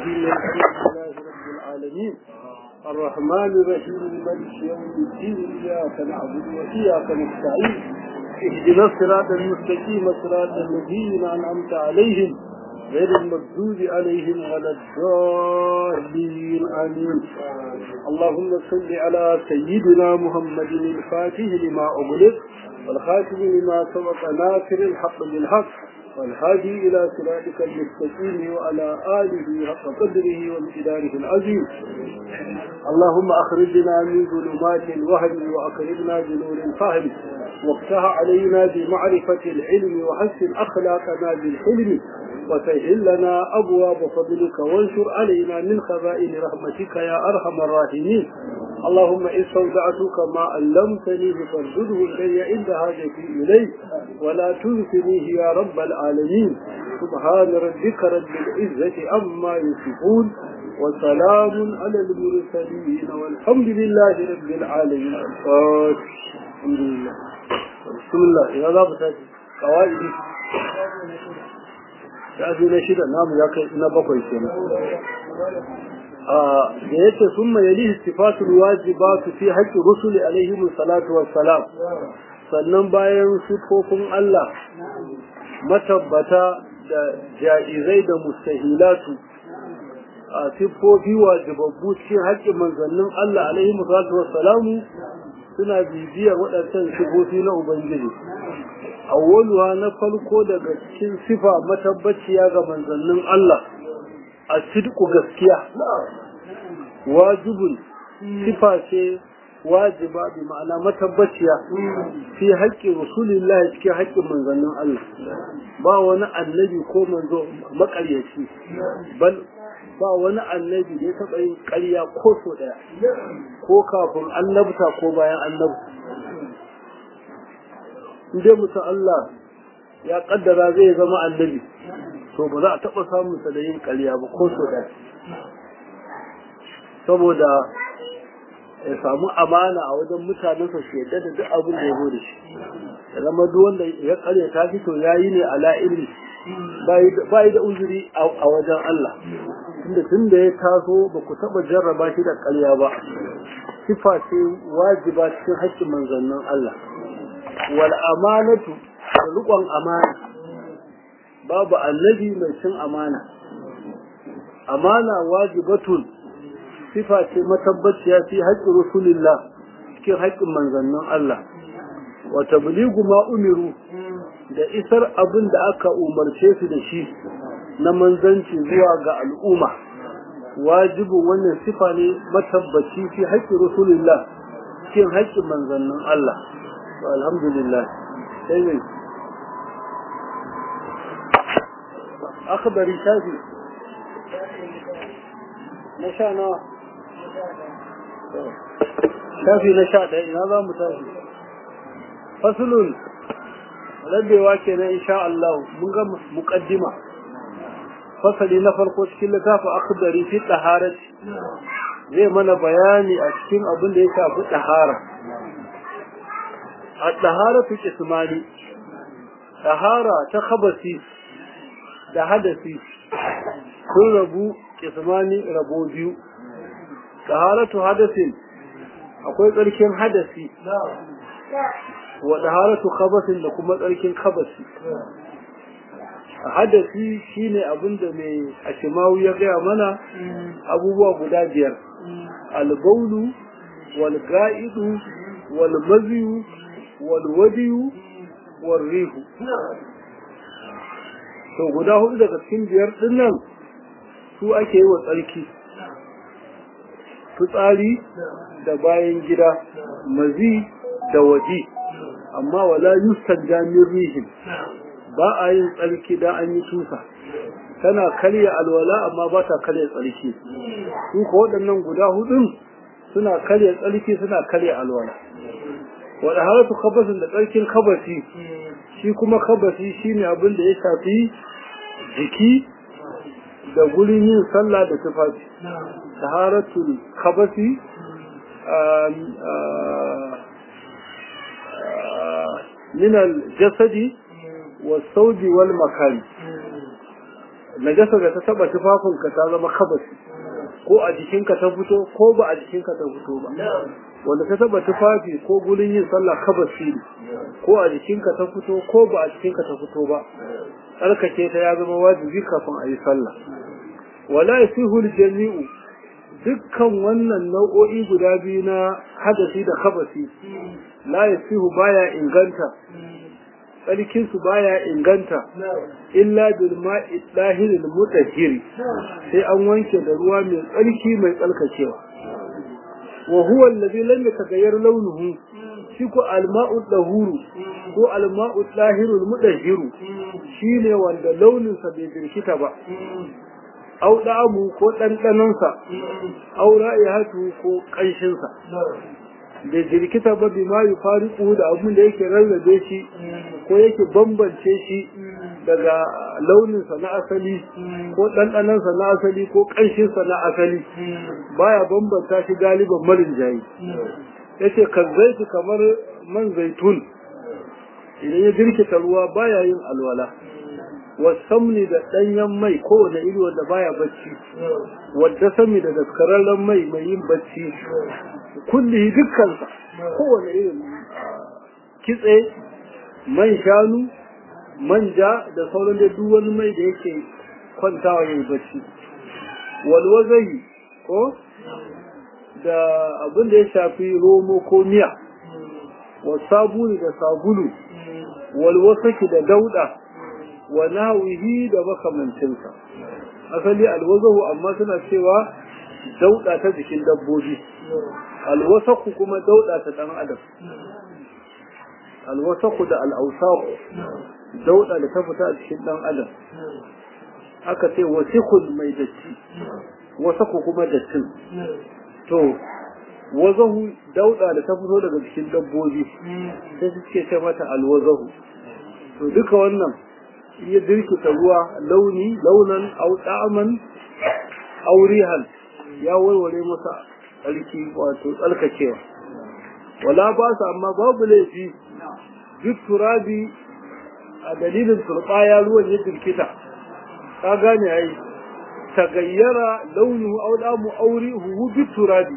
الحمد لله رب العالمين الرحمن الرحيم مالك يوم الدين إياك نعبد وإياك نستعين اهدنا الصراط المستقيم صراط الذين أنعمت عليهم غير المغضوب عليهم ولا الضالين آمين اللهم صل على سيدنا محمد الفاتح لما أغلق والخاتم لما سبق ناصر الحق بالحق والهادي إلى صراطك المستقيم وعلى آله حق قدره وامتداره العظيم اللهم أخرجنا من ظلمات الوهم وأكرمنا بنور الفهم وافتح علينا بمعرفة العلم وحسن أخلاقنا بالحلم وسهل لنا أبواب فضلك وانشر علينا من خزائن رحمتك يا أرحم الراحمين اللهم إن استودعتك ما علمتني فارده إلي عند حاجتي إليه ولا تنسنيه يا رب العالمين سبحان ربك رب العزة عما يصفون وسلام على المرسلين والحمد لله رب العالمين الفاتح الحمد لله بسم الله يا ذا بتاجي قواعد shafi na shida namu ya kai na bakwai kenan da yake sun mai yali sifatul wajibatu fi haqqi rusuli alaihi salatu wassalam sannan bayan sifofin Allah matabbata da jaizai da mustahilatu a sifofi wajibabbu cikin haƙƙin manzannin Allah alaihi salatu wassalamu suna bibiyar waɗancan sifofi na Ubangiji awwaluha na farko daga cikin sifa matabbaciya ga manzannin Allah a sidku gaskiya wajibun sifa ce wajiba bi ma'ana matabbaciya fi haƙƙin rasulillahi cikin haƙƙin manzannin Allah ba wani annabi ko manzo maƙaryaci bal ba wani annabi da ya taɓa yin ƙarya ko so ɗaya ko kafin annabta ko bayan annabta dai mutum Allah ya kaddara zai zama annabi to ba za a taɓa samun sa da yin ƙarya ba ko so ɗaya saboda ya samu amana a wajen mutanensa su yadda da duk abin da ya zo da shi ya zama duk wanda ya ƙarya ta fito ya yi ne ala ilmi ba yi da uzuri a wajen Allah tunda tun da ya taso ba ku taɓa jarraba shi da ƙarya ba sifa ce wajiba cikin haƙƙin manzannin Allah wal amanatu da riƙon amana babu annabi mai cin amana amana wajibatun sifa ce matabbaciya fi haƙƙin rasulillah cikin haƙƙin manzannin Allah wa tabligu ma umiru da isar abin da aka umarce su da shi na manzanci zuwa ga al'umma wajibin wannan sifa ne matabbaci fi haƙƙin rasulillah cikin haƙƙin manzannin Allah alhamdulillah sai mai akhbari shafi na sha nawa shafi na sha ɗaya ina za mu tafi fasulun rabewa kenan insha Allah mun ga muqaddima fasali na farko cikin littafin akhbari fi taharati zai mana bayani a cikin abin da ya shafi tahara الطهارة قسماني طهارة تخبسي da hadasi sun rabu kismani rabo biyu taharatu hadasin akwai tsarkin hadasi wa taharatu khabasin da kuma tsarkin khabasi hadasi shine abinda mai ashimawu ya gaya mana abubuwa guda biyar albaulu wal ga'idu wal maziyu والودي والريح to guda hudu daga cikin biyar din nan su ake yi wa tsarki fitsari da bayan gida mazi da waje amma wala yustan jamin rihin ba a yin tsarki da an yi tusa tana karya alwala amma ba ta karya tsarki su ko waɗannan guda hudun suna karya tsarki suna karya alwala wadda halatu kabasin da tsarkin kabasi shi kuma kabasi shine abin da ya shafi jiki da gurin yin sallah da tufafi taharatul kabasi min al-jasadi was-sawdi wal makan najasa da ta taba tufafinka ta zama kabasi ko a jikinka ta fito ko ba a jikinka ta fito ba wanda ta taba tufafi ko gurin yin sallah kabasi ne ko a jikinka ta fito ko ba a jikinka ta fito ba tsarkake ta ya zama wajibi kafin a yi sallah wala yasihu jami'u dukkan wannan nau'o'i guda biyu na hadasi da kabasi la yasihu baya inganta tsarkin su baya inganta illa bil ma'i dahiril mutahhiri sai an wanke da ruwa mai tsarki mai tsalkacewa wa huwa alladhi lam yataghayyar launuhu shi ko alma'u dahuru ko alma'u dahirul mutahhiru shine wanda launin sa bai jirkita ba au da'amu ko dandanon sa au ra'ihatu ko kanshin sa da jirkita ba bi ma yi fariku da abin da yake rarrabe shi ko yake bambance shi daga launinsa na asali ko ɗanɗanansa na asali ko ƙanshinsa na asali baya bambanta shi galiban marin jayi ya ce kan zaiti kamar man zaitun idan ya jirkita ruwa baya yin alwala wasamni da ɗanyen mai kowane iri wanda baya bacci wadda sami da daskararren mai mai yin bacci kulli dukkansa kowane irin kitse man shanu manja da sauran da duk wani mai da yake kwantawa yayi bacci walwazai ko da abin da ya shafi romo ko miya wa sabuni da sabulu walwasaki da dauda wa nawihi da makamancinsa asali alwazahu amma suna cewa dauda ta jikin dabbobi alwasaku kuma dauda ta dan adam alwasaku da al'ausaku dauda da ta fita a cikin dan adam aka ce wasikul mai datti wasaku kuma dattin to wazahu dauda da ta fito daga cikin dabbobi sai suke ce mata alwazahu to duka wannan iya dirkita ruwa launi launan au da'aman aurihan ya warware masa tsarki wato tsarkakewa wala ba su amma babu laifi duk turabi a dalilin turbaya ruwan ya dirkita ka gane ai tagayyara launu au damu auri hu duk turabi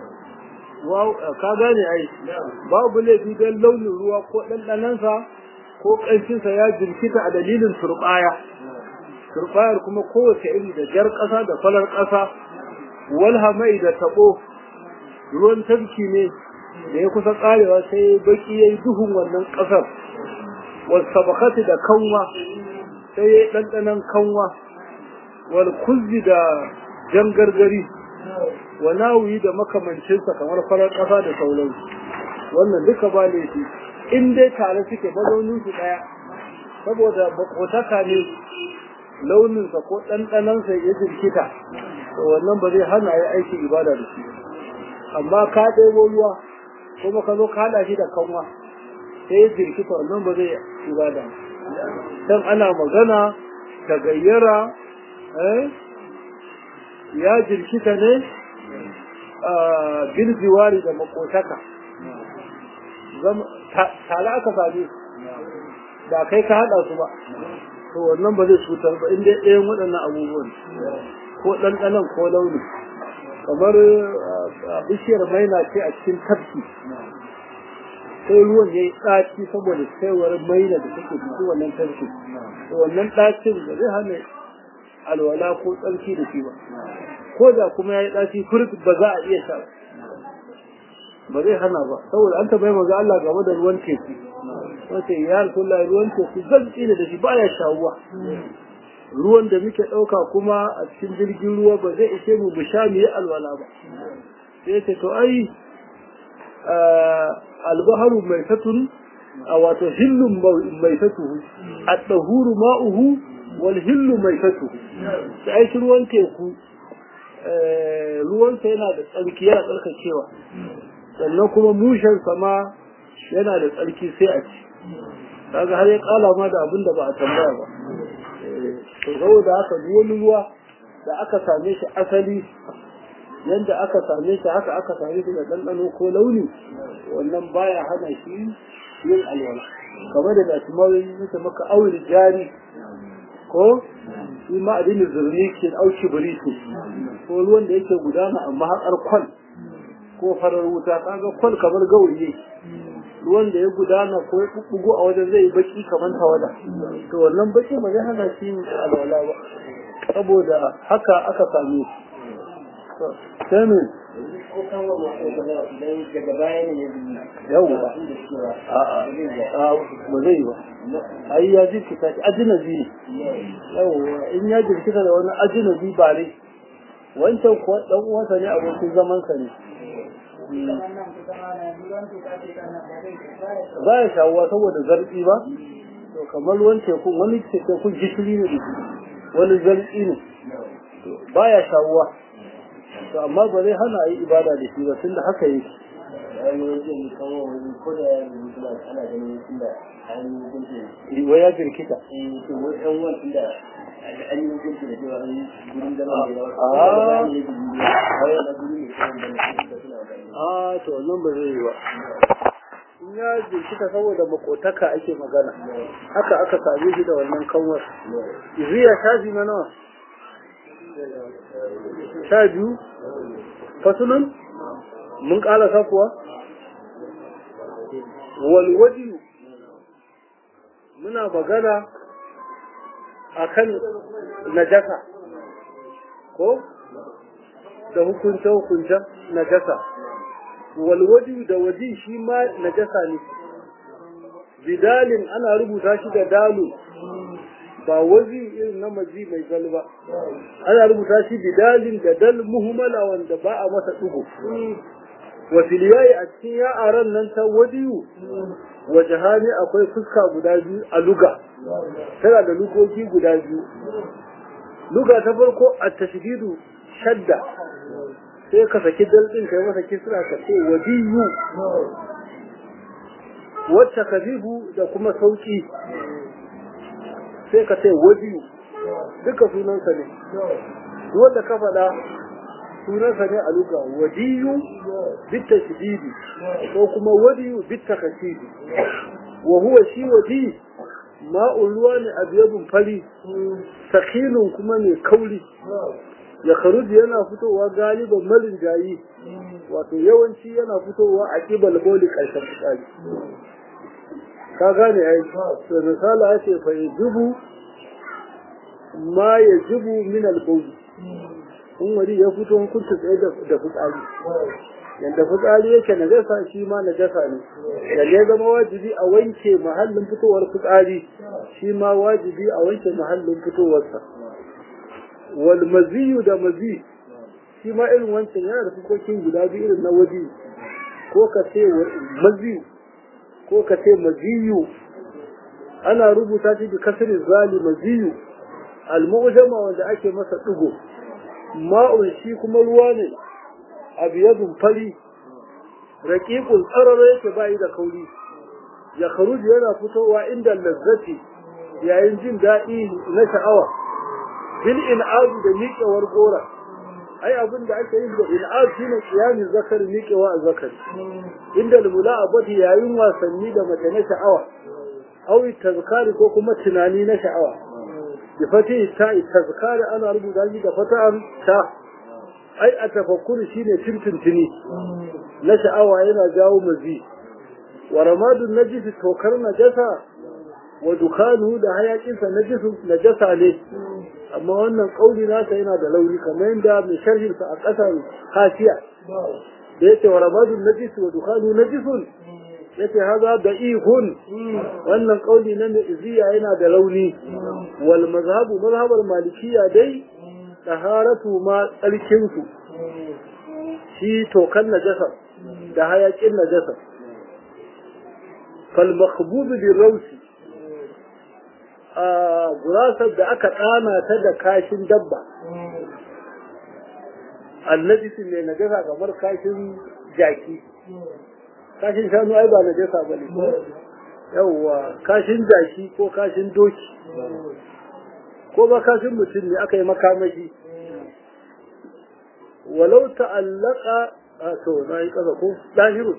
ka gane ai babu laifi don launin ruwa ko ɗanɗanansa ko ƙanshinsa ya jirkita a dalilin turbaya turbayar kuma kowace iri da jar ƙasa da falar ƙasa walhamai da taɓo ruwan tafki ne da ya kusa ƙarewa sai baki ya yi duhun wannan ƙasar wasabakati da kanwa sai ya yi ɗanɗanon kanwa wal kuzzi da jan gargari wa nawuyi da makamancinsa kamar farar ƙasa da sauransu wannan duka ba laifi in dai tare suke mazaunin su ɗaya saboda bakotaka ne launinsa ko ɗanɗanansa ya jirkita to wannan ba zai hana ya aiki ibada da shi amma ka ɗebo ruwa kuma ka zo ka haɗa shi da kanwa sai ya jirkita wannan ba zai ibada dan ana magana ta gayyara ya jirkita ne bil jiwari da makotaka tare aka same da kai ka haɗa su ba to wannan ba zai cutar ba inda ɗayan waɗannan abubuwan ko ɗanɗanon ko launi kamar bishiyar maina ce a cikin tafki sai ruwan ya yi ɗaci saboda saiwar maina da take cikin wannan tafki to wannan ɗacin da zai hana alwala ko tsarki da shi ba ko da kuma ya yi ɗaci furk ba za a iya sha ba zai hana ba saboda an tabbai maza Allah game da ruwan teku wace ya rasulullah ruwan teku zan tsina da shi baya shawuwa ruwan da muke ɗauka kuma a cikin jirgin ruwa ba zai ishe mu mu sha mu yi alwala ba sai ce to ai albaharu mai satun a wato hillun mai satuhu a ɗahuru ma'uhu wal hillu mai satuhu sai ai ruwan teku ruwansa yana da tsarki yana tsarkakewa sannan kuma mushen sama yana da tsarki sai a ci kaga har ya kala ma da abin da ba a tambaya ba to saboda haka duk wani ruwa da aka same shi asali yanda aka same shi haka aka same shi da ɗanɗano ko launi wannan baya hana shi yin alwala kamar da nasu mawai yake maka aure jari ko shi ma adini zurni ke auki biriki ko ruwan da yake gudana amma haƙar kwal ko farar wuta kaga kwal kamar gawayi ruwan da ya gudana ko ya bubbugo a wajen zai baki kamar tawada to wannan baki ba zai hana shi alwala ba saboda haka aka same shi sai me daga baya ne yawwa a'a ba zai yi ba ai ya jirkita shi ajinabi ne yawwa in ya jirkita da wani ajinabi ba ne wancan kuwa dan uwansa ne abokin zamansa ne ba ya shawuwa saboda zarfi ba to kamar ruwan tekun wani tekun gishiri ne da shi wani zarfi ne ba ya shawuwa to amma ba zai hana yi ibada da shi ba tun da haka yake wa ya jirkita a to wannan ba zai yi ba in ya jirkita saboda makotaka ake magana haka aka same shi da wannan kanwar iziya shafi na nawa sha biyu fasulun mun ƙalasa kuwa walwaji muna magana a kan najasa ko da hukunce-hukuncen najasa walwaji da waji shi ma najasa ne bidalin ana rubuta shi da dalu ba wazi irin na maji mai gal ba ana rubuta shi bidalin da dal muhimmala wanda ba a masa ɗugu wa filiyayi a cikin ya'aran nan ta wadiyu wa jahani akwai fuska guda biyu a luga tana da lugogi guda biyu luga ta farko a tashdidu shadda sai ka saki dal din kai masa kisra ka ce wadiyu wacce kazibu da kuma sauki sai ka ce wadiyu duka sunansa ne wanda ka faɗa sunansa ne a luga wadiyu bitta shididi ko kuma wadiyu bitta kasidi wa huwa shi wadi ma'un ruwa ne a biyabin fari sakinun kuma mai kauri ya karuji yana fitowa galiban malin jayi wato yawanci yana fitowa a kibal boli ƙarshen fitsari ka gane ai to misali ya ce fa yajibu ma yajibu min al-bawl in wani ya fito hukunta tsaye da fitsari yadda fitsari yake na jasa shi ma na jasa ne da ya zama wajibi a wanke mahallin fitowar fitsari shi ma wajibi a wanke mahallin fitowarsa wal maziyu da mazi shi ma irin wancan yana da fukokin guda biyu irin na waji ko ka ce maziyu ko ka ce maziyu ana rubuta shi da kasirin zali maziyu al-mu'jama wanda ake masa digo ma'un shi kuma ruwa ne abiyadun fari raqiqul tsarara yake bai da kauri ya kharuji yana fitowa inda lazzati yayin jin daɗi na sha'awa bil in'adu da miƙewar gora ai abin da ake yin da in'ad shine kiyamin zakari miƙewa a zakari inda mula'abati yayin wasanni da mace na sha'awa aw tazkari ko kuma tunani na sha'awa bi fati ta tazkari ana rubuta shi da fata'an ta ai a tafakkuri shine tuntuntuni na sha'awa yana jawo mazi wa ramadun najis tokar najasa wa dukanu da hayakinsa najisu najasa ne amma wannan kauli nasa yana da launi kamar yadda mai sharhin sa a ƙasar hasiya da yake wa ramadun najis wa dukanu najisun yace haza da ihun wannan kauli na mai iziya yana da launi wal mazhabu mazhabar malikiya dai taharatu ma tsarkin su shi tokan najasa da hayakin najasa fal makhbub bi rawsi a gurasar da aka tsana ta da kashin dabba annajisin ne najasa kamar kashin jaki kashin shanu ai ba najasa ba ne yawwa kashin jaki ko kashin doki ko ba kashin mutum ne aka yi makamashi walau ta'allaka a to na yi kasa ko ɗahirun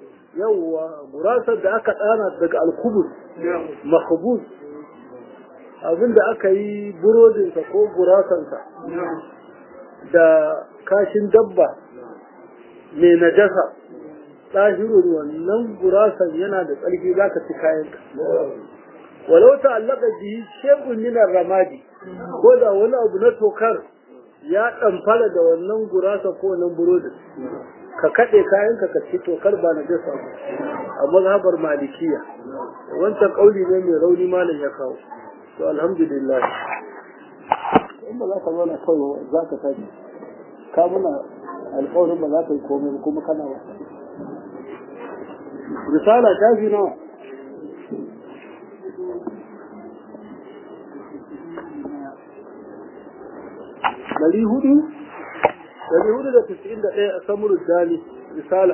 yawwa gurasar da aka tsana daga alkubus makabus abinda aka yi burodinsa ko gurasansa da kashin dabba mai najasa ɗahirun wannan gurasan yana da tsarki za ka ci kayanka walau ta'allaka bihi shay'un min ramadi ko da wani abu na tokar ya ɗamfara da wannan gurasa ko wannan burodin ka kaɗe kayanka ka ci tokar ba na jasa ba a mazhabar malikiya wancan ƙauli ne mai rauni malam ya kawo to alhamdulillah in ba za ka zauna kawai za ka tashi ka muna alƙawarin ba za ka yi komai kuma kana ba risala shafi nawa dari hudu dari hudu da tisa'in da ɗaya a samuru dali risala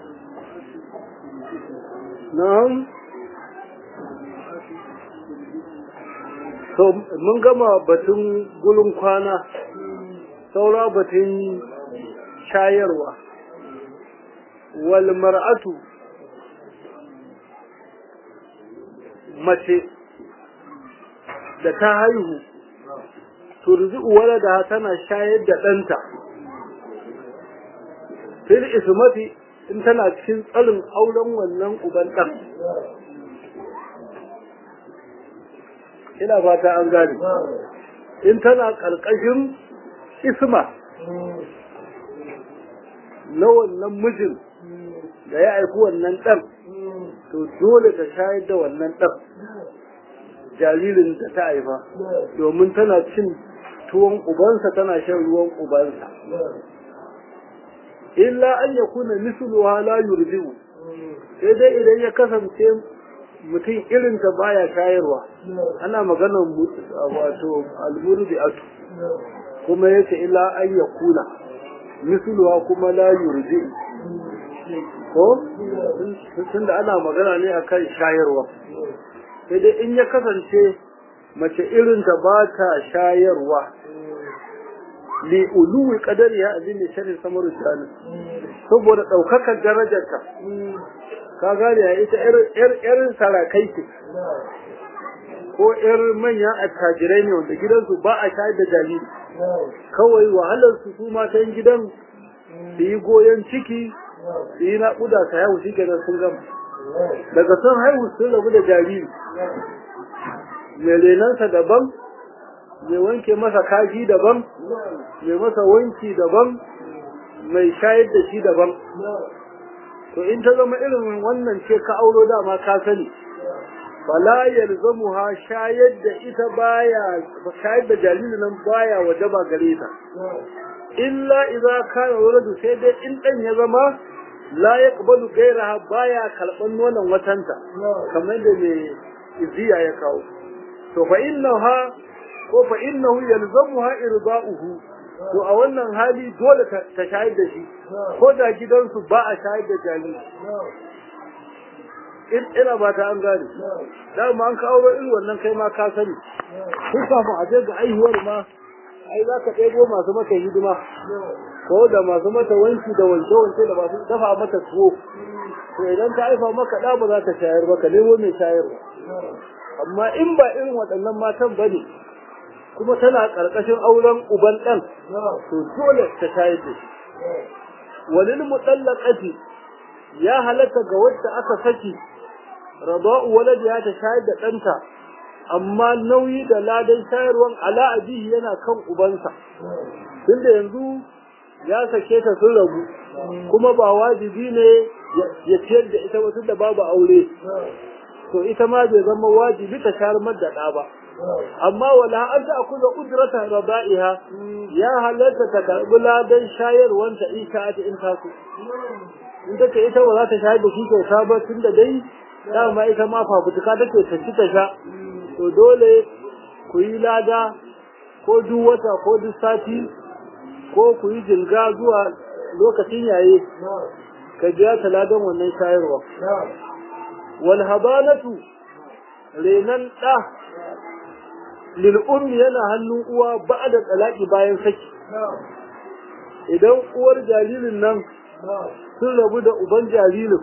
na'am to mun gama batun gulun kwana saura batun shayarwa wal mar'atu mace da ta haihu turzi walada tana shayar da ɗanta fil ismati in tana cikin tsarin auren wannan uban ɗan ina fata an gane in tana ƙarƙashin isma na wannan mijin da ya aiki wannan ɗan to dole ta shayar da wannan ɗan jaririn da ta haifa domin tana cin tuwon ubansa tana shan ruwan ubansa illa an ya kuna misluha la yurdi'u sai dai idan ya kasance mutum irinta baya shayarwa ana maganar wato almurdi'atu kuma yace illa an ya kuna misluha kuma la yurdi'u ko tunda ana magana ne akan shayarwa sai dai in ya kasance mace irinta ba ta shayarwa li uluwi kadari ya abin da sharin samaru shanu saboda ɗaukakar darajarta ka gane ya ita yar sarakai ce ko yar manyan attajirai ne wanda gidansu ba a shayar da jariri kawai wahalar su su matan gidan su yi goyon ciki su yi naƙuda ta haihu shi kenan sun gama daga sun haihu sun rabu da jariri mai renansa daban mai wanke masa kaji daban mai masa wanki daban mai shayar da shi daban to in ta zama irin wannan ce ka auro dama ka sani fala yalzamuha shayar da ita baya shayar da jaririn nan baya wajaba gare ta illa idza kana waladu sai dai in dan ya zama la yaqbalu gairaha baya kalban nonon watanta kamar da mai iziya ya kawo to fa innaha ko fa innahu yalzamuha irda'uhu to a wannan hali dole ta shayar da shi ko da gidansu ba a shayar da jariri in ina ba ta an gane dama an kawo irin wannan kai ma ka sani kun kafin a je ga aihuwar ma ai za ka ɗebo masu mata hidima ko da masu mata wanki da wanke-wanke da masu dafa mata tuwo to idan ta haifa maka ɗa ba za ta shayar ba ka nemo mai shayarwa amma in ba irin waɗannan matan ba ne kuma tana ƙarƙashin auren uban ɗan to dole ta shayar da shi walil mutallaqati ya halatta ga wacce aka saki rada'u waladiha ta shayar da ɗanta amma nauyi da ladan shayarwan ala abihi yana kan ubansa tunda yanzu ya sake ta sun rabu kuma ba wajibi ne ya ciyar da ita wasu da babu aure to ita ma bai zama wajibi ta shayar da ɗa ba amma wala an ta akuza ujrata raba'iha ya halatta ta karbi ladan shayarwanta in ta in ta so in take ita ba za ta shayar da shi kyauta ba tunda dai dama ita ma fafutuka take ta ci ta sha to dole ku yi lada ko duk wata ko duk sati ko ku yi jinga zuwa lokacin yaye ka biya ta ladan wannan shayarwa wal habanatu renan ɗa lil ummi yana hannun uwa ba da talaki bayan saki idan uwar jaririn nan sun rabu da uban jaririn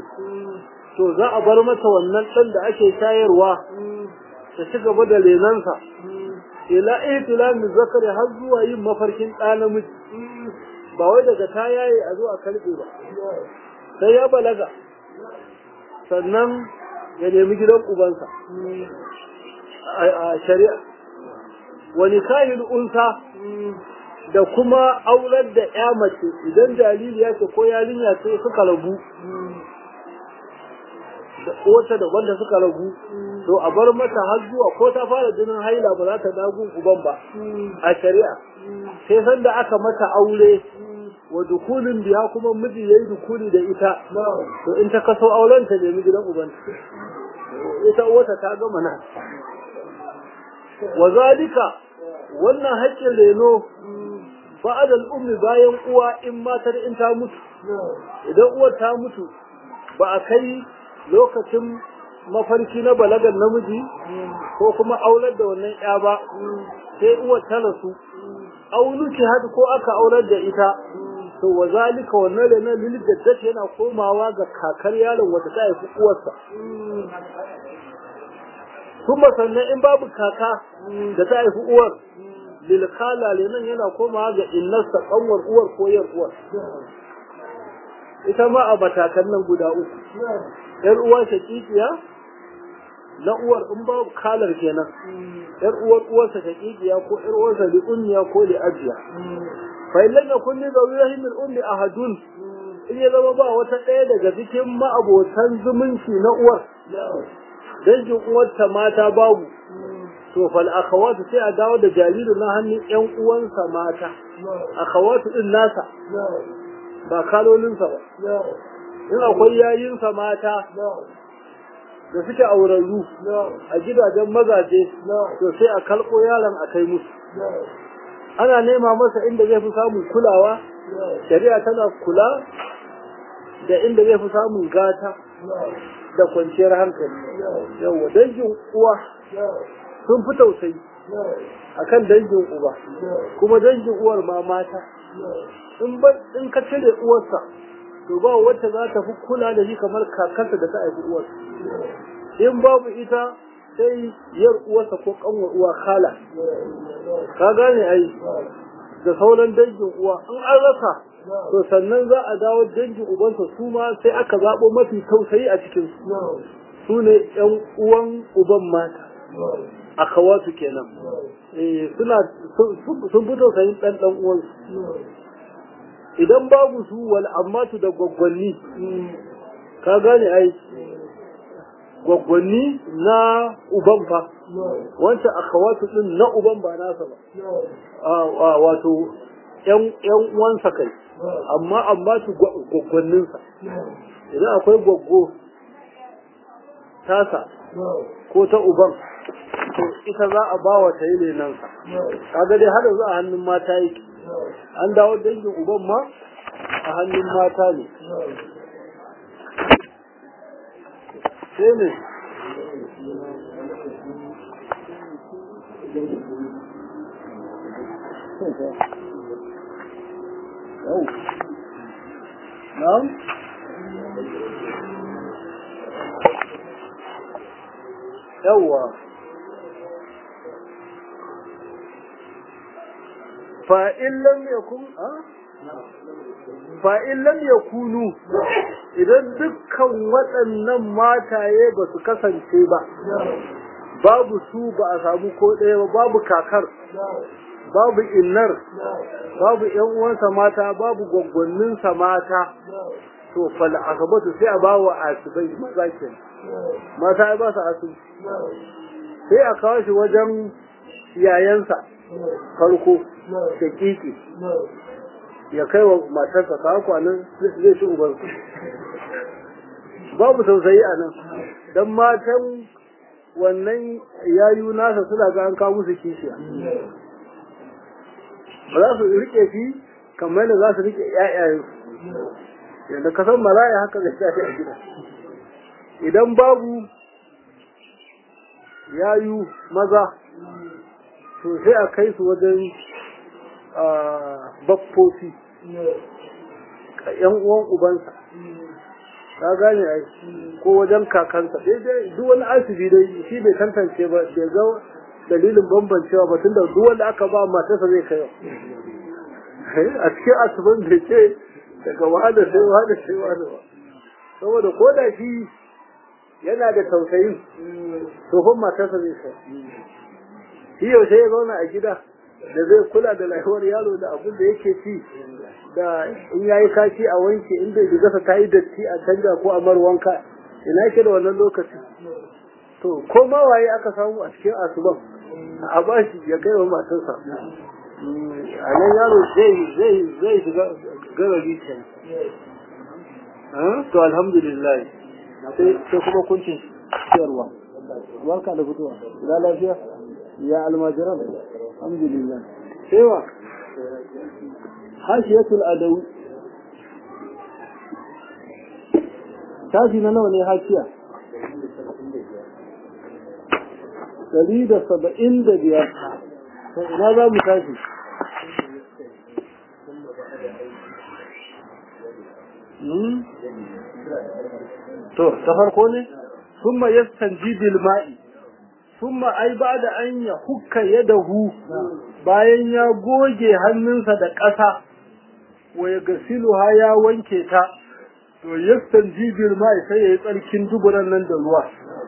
to za a bar mata wannan ɗan da ake shayarwa ta ci gaba da renansa ila ihtilamin zakari har zuwa yin mafarkin ɗa namiji ba wai daga ta yaye a zuwa karɓe ba sai ya balaga sannan ya nemi gidan ubansa a shari'a wani kahin unsa da kuma aurar da ya mace idan jaririya ce ko yarinya ce suka rabu da wata da wanda suka ragu to a bar mata har zuwa ko ta fara jinin haila ba za ta dagun uban ba a shari'a sai san da aka mata aure wa dukulin biya kuma miji yayi dukuli da ita to in ta kaso auren ta nemi gidan uban ita wata ta gama nan wa zalika wannan haƙƙin reno ba'ad al-ummi bayan uwa in matar in ta mutu idan uwar ta mutu ba a kai lokacin mafarki na balagar namiji ko kuma aular da wannan ya ba sai uwar ta rasu auluki hadu ko aka aular da ita to wa zalika wannan da na lil daddata yana komawa ga kakar yaron wata ta haifi uwarsa kuma sannan in babu kaka da ta haifi uwar lil khala nan yana komawa ga innarsa kanwar uwar ko yar uwar ita ma a matakan nan guda uku yar uwa shakikiya na uwar in babu kalar kenan yar uwar uwarsa shakikiya ko yar uwarsa li ummiya ko li ajiya fa illan yakun li zawi rahim al ummi ahadun in ya zama ba wata ɗaya daga cikin ma'abotan zumunci na uwar dangin uwarta mata babu to fal akhawatu sai a dawo da jaririn na hannun yan uwansa mata akhawatu din nasa ba kalolinsa ba in akwai yayinsa mata da suke aurarru a gidajen mazaje to sai a kalko yaron a kai musu ana nema masa inda zai fi samun kulawa shari'a tana kula da inda zai fi samun gata da kwanciyar hankali yawa dangin uwa sun fi tausayi akan dangin uba kuma dangin uwar ma mata in ka cire uwarsa to ba wacce za ta fi kula da shi kamar kakarsa da ta haifi uwarsa in babu ita sai yar uwarsa ko kanwar uwa khala ka gane ai da sauran dangin uwa in an rasa to sannan za a dawo dangin ubansa su ma sai aka zaɓo mafi tausayi a cikin su su ne yan uwan uban mata akawatu kenan suna sun fi tausayin ɗan ɗan uwansu idan babu su wal ammatu da gwaggwanni ka gane ai gwaggwanni na uban fa wancan akhawatu din na uban ba nasa ba wato yan yan uwansa kai amma amma su gwaggwannin sa idan akwai gwaggo tasa ko ta uban to ita za a ba wa ta yi lenan kaga dai har yanzu a hannun mata yake an dawo dangin uban ma a hannun mata ne sai ne Na'am? Yawwa. fa'in lam yakun fa'in lam yakunu idan dukkan waɗannan mataye ba su kasance ba babu su ba a samu ko ɗaya ba babu kakar babu innar babu ‘yan uwansa mata babu gwaggwanninsa mata to fal asabatu sai a ba wa asibai maza ke mata ya ba su asibi sai a kawo shi wajen yayansa farko da kiki ya kai wa matarsa ta kwanan zai ci uban babu tausayi a nan don matan wannan yayu nasa suna ga an kawo musu kishiya ba za su rike shi kamar da za su rike ƴaƴayen yadda ka san maraya haka zai tafi a gida idan babu yayu maza to sai a kai su wajen baffofi yan uwan ubansa ka gane ai ko wajen kakansa daidai duk wani asibi dai shi bai tantance ba bai ga dalilin bambancewa ba tunda duk wanda aka ba matarsa zai kai a cikin asuban da ce daga wada sai wada sai wada ba saboda ko da shi yana da tausayi tsohon matarsa zai kai shi yaushe ya zauna a gida da zai kula da lafiyar yaro da abin da yake ci da in yayi kashi a wanke in bai gasa ta yi datti a canja ko a mar wanka ina yake da wannan lokaci to ko ma waye aka samu a cikin asuban a bashi ya kai wa matarsa a nan yaro zai zai zai shiga garari can to alhamdulillah sai kuma kuncin ciyarwa barka da fitowa ina lafiya ya almajiran alhamdulillah sai wa hashiyatul adawi tashi na nawa ne hashiya dari da saba'in da biyar to ina za mu tashi to ta farko ne ثم يستنجي بالماء ثم ai ba da an ya hukka yadahu bayan ya goge hannunsa da ƙasa wa ya gasiluha ya wanke ta to yastanji bil ma'i sai yayi tsarkin duburan nan da ruwa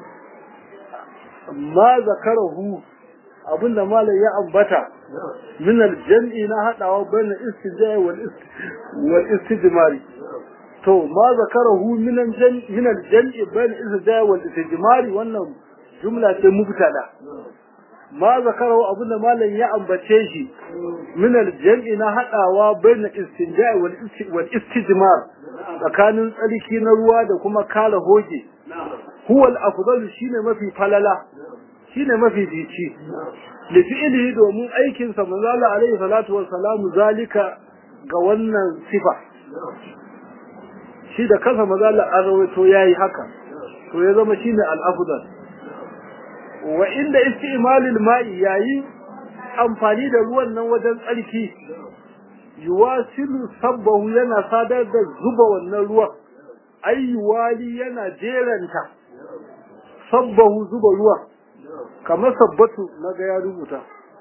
amma zakarahu abinda malam ya ambata min aljam'i na hadawa bayan istijai wal wal istijmari to ma zakarahu min aljam'i min aljam'i bayan istijai wal istijmari wannan jumla ce mubtada ma zakarahu abinda malam ya ambace shi min aljam'i na hadawa bayan istinja'i wal wal istijmar tsakanin tsarki na ruwa da kuma kala hoge huwa al-afdal shine mafi falala shine mafi dici li fi'lihi domin aikin sa manzo Allah alaihi salatu wassalamu zalika ga wannan sifa shi da kansa manzo Allah an rawaito yayi haka to ya zama shine al-afdal wa inda istimalil ma'i yayi amfani da ruwan nan wajen tsarki yuwasilu sabbahu yana sadar da zuba wannan ruwan ayyuwali yana jeranta sabbahu zuba ruwan kamar sabbatu na ga ya rubuta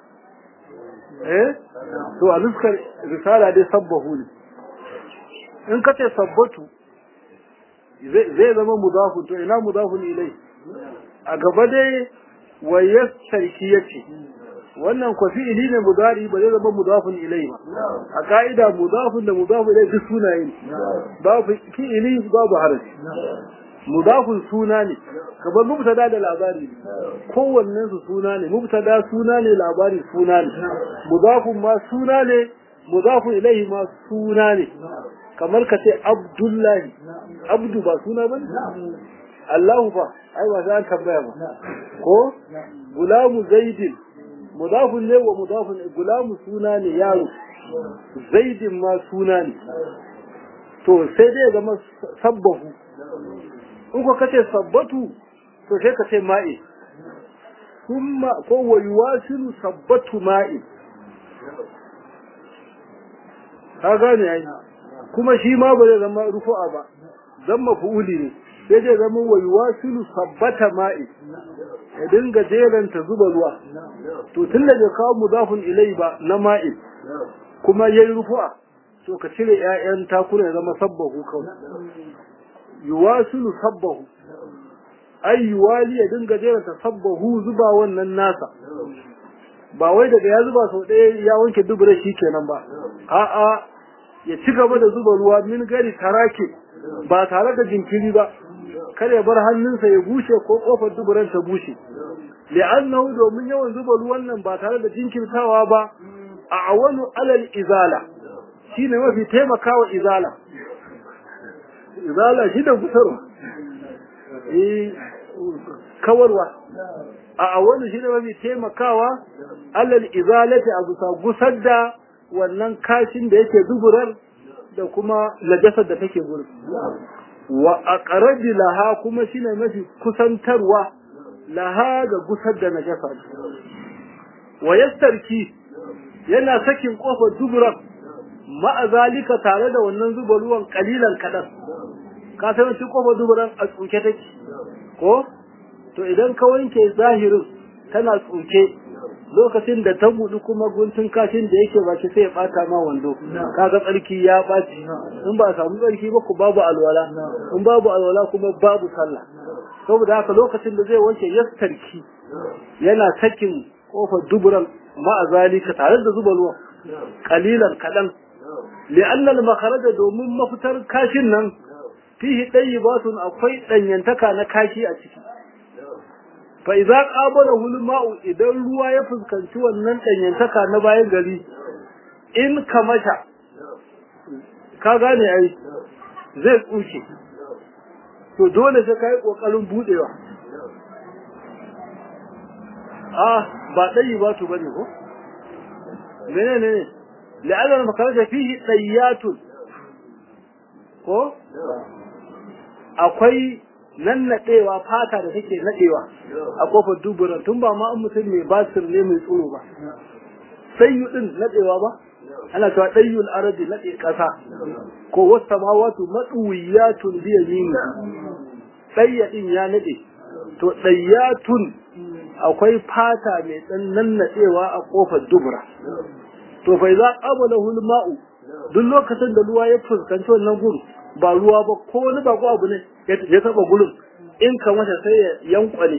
eh to a nuskar risala dai sabbahu ne in ka ce sabbatu zai zama mudafun to ina mudafun ilai a gaba dai wayar sarki yace wannan ko fi'ili ne mudari ba zai zama mudafun ilai ba a ka'ida mudafun da mudafun ilai duk sunaye ne babu fi'ili babu harafi mudafun suna ne kamar mubtada da labari kowannen su suna ne mubtada suna ne labari suna ne mudafun ma suna ne mudafun ilai ma suna ne kamar ka ce abdullahi abdu ba suna ba Allahu fa ai ba za ka tambaya ba ko gulamu zaidin mudafun ne wa mudafun gulamu suna ne yaro zaidin ma suna ne to sai dai zama sabbahu in ko kace sabbatu to sai ka ce ma'i kuma ko wa yuwasilu sabbatu ma'i ka gane ai kuma shi ma ba zai zama rufu'a ba zama fu'uli ne sai dai zama wa yuwasilu sabbata ma'i ya dinga jeranta zuba ruwa to tun da bai kawo mudafun ilai ba na ma'i kuma yayi rufu'a to ka cire ƴaƴan takuna ya zama sabbahu kawai yuwasilu sabbahu ai yuwali ya dinga jeranta sabbahu zuba wannan nasa ba wai daga ya zuba sau ɗaya ya wanke dubura shi kenan ba a'a ya ci gaba da zuba ruwa min gari tarake ba tare da jinkiri ba kada ya bar hannunsa ya bushe ko kofar duburan ta bushe li'annahu domin yawan zuba ruwan nan ba tare da jinkirtawa ba a awanu alal izala shine mafi taimakawa izala izala shi da gusarwa eh kawarwa a awanu shine mafi taimakawa alal izalati a bisa gusar da wannan kashin da yake duburar da kuma najasar da take gurin wa aqrabi laha kuma shine mafi kusantarwa laha ga gusar da najasa wa yastarki yana sakin kofar duburan ma'a zalika tare da wannan zuba ruwan kalilan kadan ka san shi kofar duburan a tsuke take ko to idan ka wanke zahirin tana tsuke lokacin da ta buɗu kuma guntun kashin da yake baki sai ya ɓata ma wando kaga tsarki ya ɓaci in ba a samu tsarki ba ku babu alwala in babu alwala kuma babu sallah saboda haka lokacin da zai wanke yastarki yana sakin kofar duburan ma'a zalika tare da zuba ruwa kalilan kaɗan li'annal makaraja domin mafitar kashin nan fihi ɗayyibatun akwai ɗanyantaka na kashi a ciki fa idza qabala hul ma'u idan ruwa ya fuskanci wannan ɗanyantaka na bayan gari in kamasha ka gane ai zai tsuke to dole sai kai kokarin budewa ah ba ɗayyibatu bane ko menene ne la'alla makaraja fihi ɗayyatun ko akwai nan naɗewa fata da take naɗewa a kofar duburan tun ba ma mutum mai basir ne mai tsoro ba sai yi ɗin naɗewa ba ana cewa ɗayyul arabi naɗe ƙasa ko wasu samawatu matsuwiyatun biya yini ɗayya ɗin ya naɗe to ɗayyatun akwai fata mai ɗan nan naɗewa a kofar dubura to bai za ƙabala hulma'u duk lokacin da ruwa ya fuskanci wannan gudu ba ruwa ba ko wani ba ko abu ne ya taba gurin in ka mata sai ya yankwale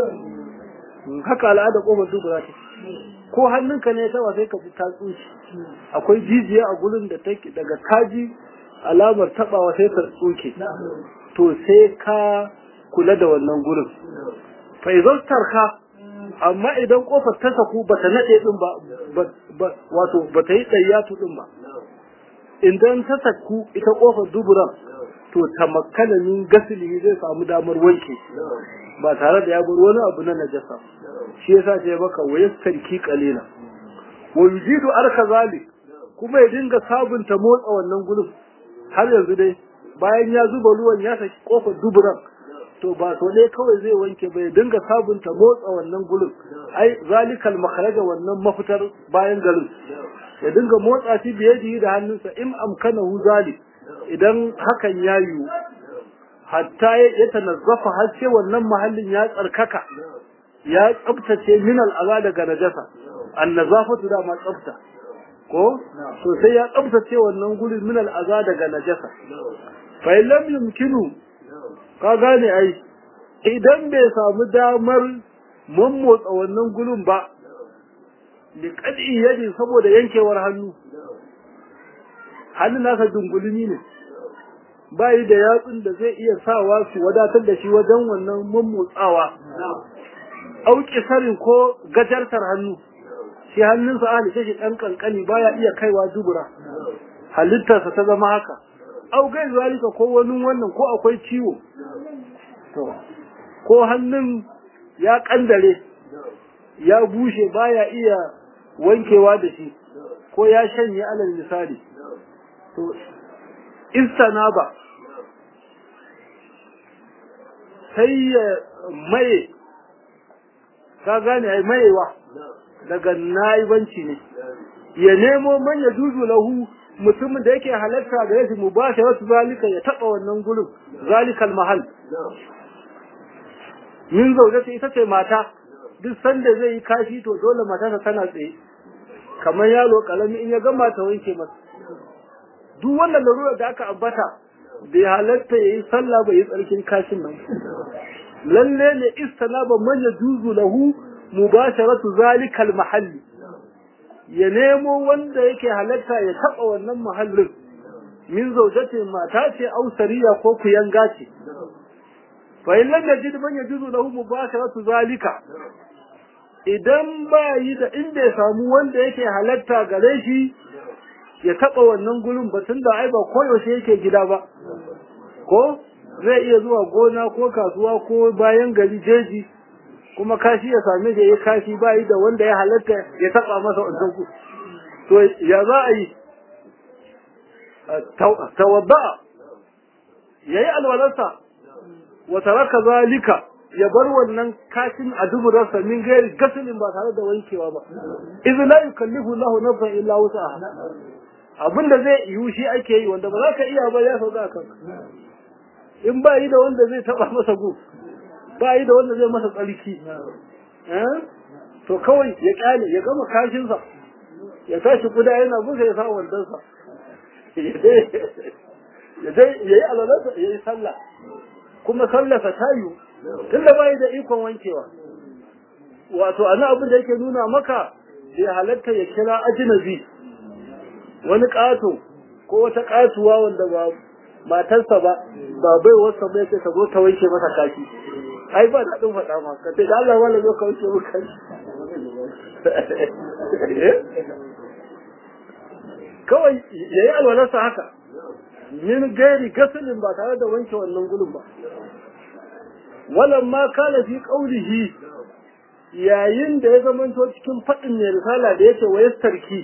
haka al'ada kofar dubura ce ko hannunka ne ya taba sai ka ji ta tsuci akwai jijiya a gurin da take daga kaji alamar tabawa sai ta tsuke to sai ka kula da wannan gurin fa idan tarka amma idan kofar ta saku bata nade din ba wato bata yi tsayyatu din ba idan ta saku ita kofar duburan to tamakkana min gasili zai samu damar wanke ba tare da ya bar wani abu na najasa shi yasa ce baka wayas tarki qalila wa yujidu arka zalik kuma ya dinga sabunta motsa wannan gudun har yanzu dai bayan ya zuba ruwan ya saki kofar duburan to ba so dai kawai zai wanke bai dinga sabunta motsa wannan gulun ai zalikal makharaja wannan mafitar bayan garin ya dinga motsa shi biye da hannunsa in amkanahu zalik idan hakan ya yiwu hatta ya tanazzafa har sai wannan mahallin ya tsarkaka ya tsabtace min al'aza daga najasa annazafatu da ma tsabta ko to sai ya tsabtace wannan gurin min al'aza daga najasa fa lam yumkinu ka gane ai idan bai samu damar mammotsa wannan gulun ba li qad'i yadi saboda yankewar hannu hannun nasa dungulumi ne bayi da yatsun da zai iya sawa su wadatar da shi wajen wannan mammotsawa auki sarin ko gajartar hannu shi hannunsa a halitta shi ɗan kankani baya iya kaiwa dubura halittarsa ta zama haka au gai zalika ko wani wannan ko akwai ciwo to ko hannun ya kandare ya bushe baya iya wankewa da shi ko ya shanye alal misali to istanaba sai ya maye ka gane ai mayewa daga naibanci ne ya nemo man ya juzu lahu mutumin da yake halatta da yake mubasharatu zalika ya taba wannan gurin zalikal mahal min zaujata ita ce mata duk sanda zai yi kashi to dole matarsa tana tsaye kamar yaro kalami in ya gama ta wanke masa duk wannan larura da aka ambata bai halatta yayi sallah bai yi tsarkin kashin nan lalle ne istanaba man yajuzu lahu mubasharatu zalikal mahalli ya nemo wanda yake halatta ya taba wannan mahallin min zaujati mata ce au sariya ko kuyanga ce fa in lam yajid man yajuzu lahu mubasharatu zalika idan ba yi da inda ya samu wanda yake halatta gare shi ya taba wannan gurin ba tunda ai ba koyaushe yake gida ba ko zai iya zuwa gona ko kasuwa ko bayan gari jeji kuma kashi ya same da ya kashi ba yi da wanda ya halatta ya taba masa wannan ku to ya za a yi tawadda yayi alwalarsa wa taraka zalika ya bar wannan kashin a duburarsa min gairi gasilin ba tare da wankewa ba idh la yukallifu Allahu nafsan illa wus'aha abinda zai yiwu shi ake yi wanda ba za ka iya ba ya sauka kan in ba yi da wanda zai taba masa gu ba yi da wanda zai masa tsarki to kawai ya kyale ya gama kashinsa ya tashi kuda yana busa ya sa wandonsa ya yi alalarsa ya yi sallah kuma sallarsa ta yiwu tun da bai da ikon wankewa wato ana abin da yake nuna maka bai halatta ya kira ajinabi wani ƙato ko wata ƙatuwa wanda ba matarsa ba ba bai wasa bai ce ta zo ta wanke masa kashi ai ba daɗin faɗa ma ka ce da Allah wala zo ka wanke maka kashi kawai ya yi alwalarsa haka min gairi gasilin ba tare da wanke wannan gulun ba walan ma kana fi qaulihi yayin da ya zamanto cikin faɗin mai risala da yake wa yastarki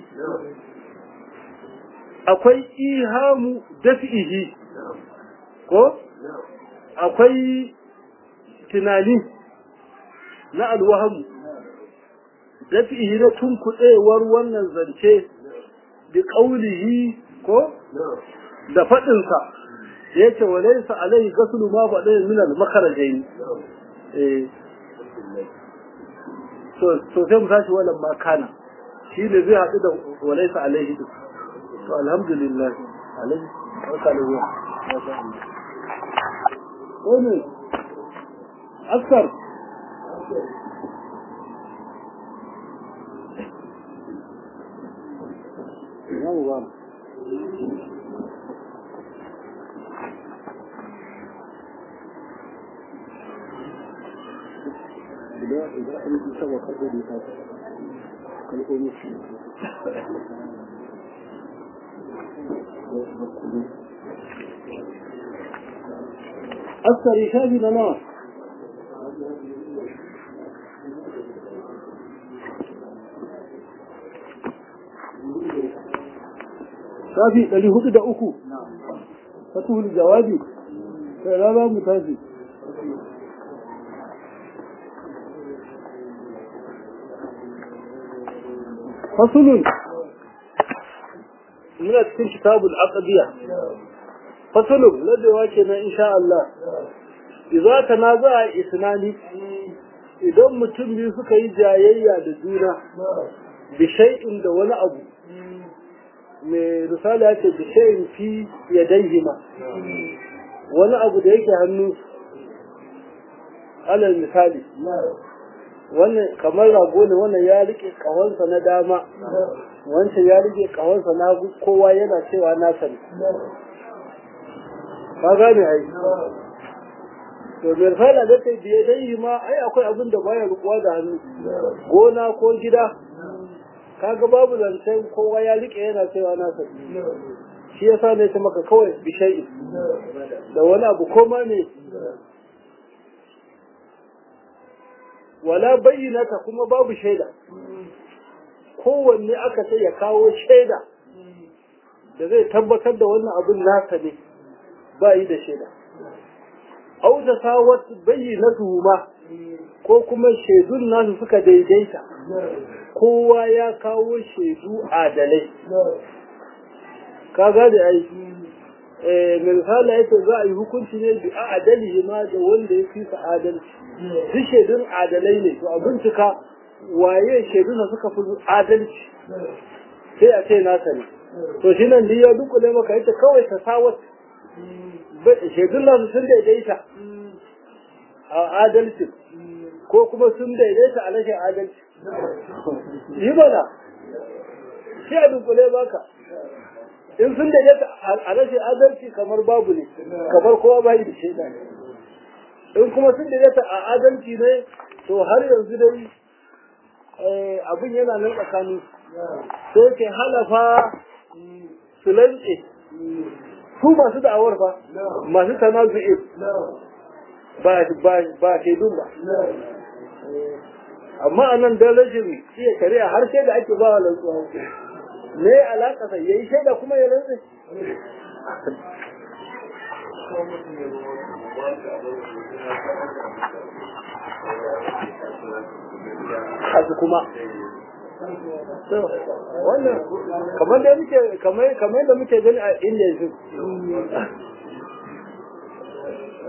akwai ihamu dafi'ihi ko akwai tunani na alwahamu dafi'ihi na tunkuɗewar wannan zance bi ƙaulihi ko da faɗinsa ya ce wa laisa alaihi gasulu ma ba ɗaya min al-makarajai eh to to sai mu tashi wannan ma kana shi ne zai haɗu da wa laisa alaihi duk to alhamdulillah alaihi barka da zuwa wani askar Vamos, vamos. idan idan an yi sama kaɗa da ta kalkomi shi askari shafi na nawa shafi ɗari hudu da uku fatuhul jawabi sai rana mu tafi فصل من cikin كتاب العقدية فصل الذي واكنا إن شاء الله إذا تنازع إثنان idan mutum biyu suka yi jayayya da juna bi shay'in da wani abu mai risala ya ce bi shay'in fi yadayhima wani abu da yake hannu alal misali wannan kamar rago ne wannan ya rike kahonsa na dama wancan ya rike kahonsa na hagu kowa yana cewa na sani ka gane ai to mai fara da ta biye dai ma ai akwai abin da baya rukuwa da hannu gona ko gida kaga babu zancen kowa ya rike yana cewa na sani shi yasa ne ta maka kawai bishai da wani abu koma ne wala bayyinata kuma babu shaida kowanne aka ce ya kawo shaida da zai tabbatar da wannan abin nasa ne ba yi da shaida au ta sawat bayyinatu ma ko kuma shaidun nasu suka daidaita kowa ya kawo shaidu adalai ka gane ai misali yake za a yi hukunci ne bi a adali ma da wanda ya fi sa adalci duk shaidun adalai ne to a bincika waye shaidun da suka fi adalci sai a ce nasa ne to shi nan ya dukule maka ita kawai ta sawat shaidun nasu sun daidaita a adalci ko kuma sun daidaita a rashin adalci yi mana shi a dukule baka in sun daidaita a rashin adalci kamar babu ne kamar kowa bai da shaida ne in kuma sun daidaita a adalci ne to har yanzu dai abin yana nan tsakanin sai ke halafa su lantse su masu da'awar fa masu tanazu'in ba ba shaidun ba amma a nan don rashin iya shari'a har sai da ake ba wa lantsuwa me alaƙa sai yayi shaida kuma ya rantsa kasu kuma wannan kamar da muke kamar kamar da muke gani a inda yanzu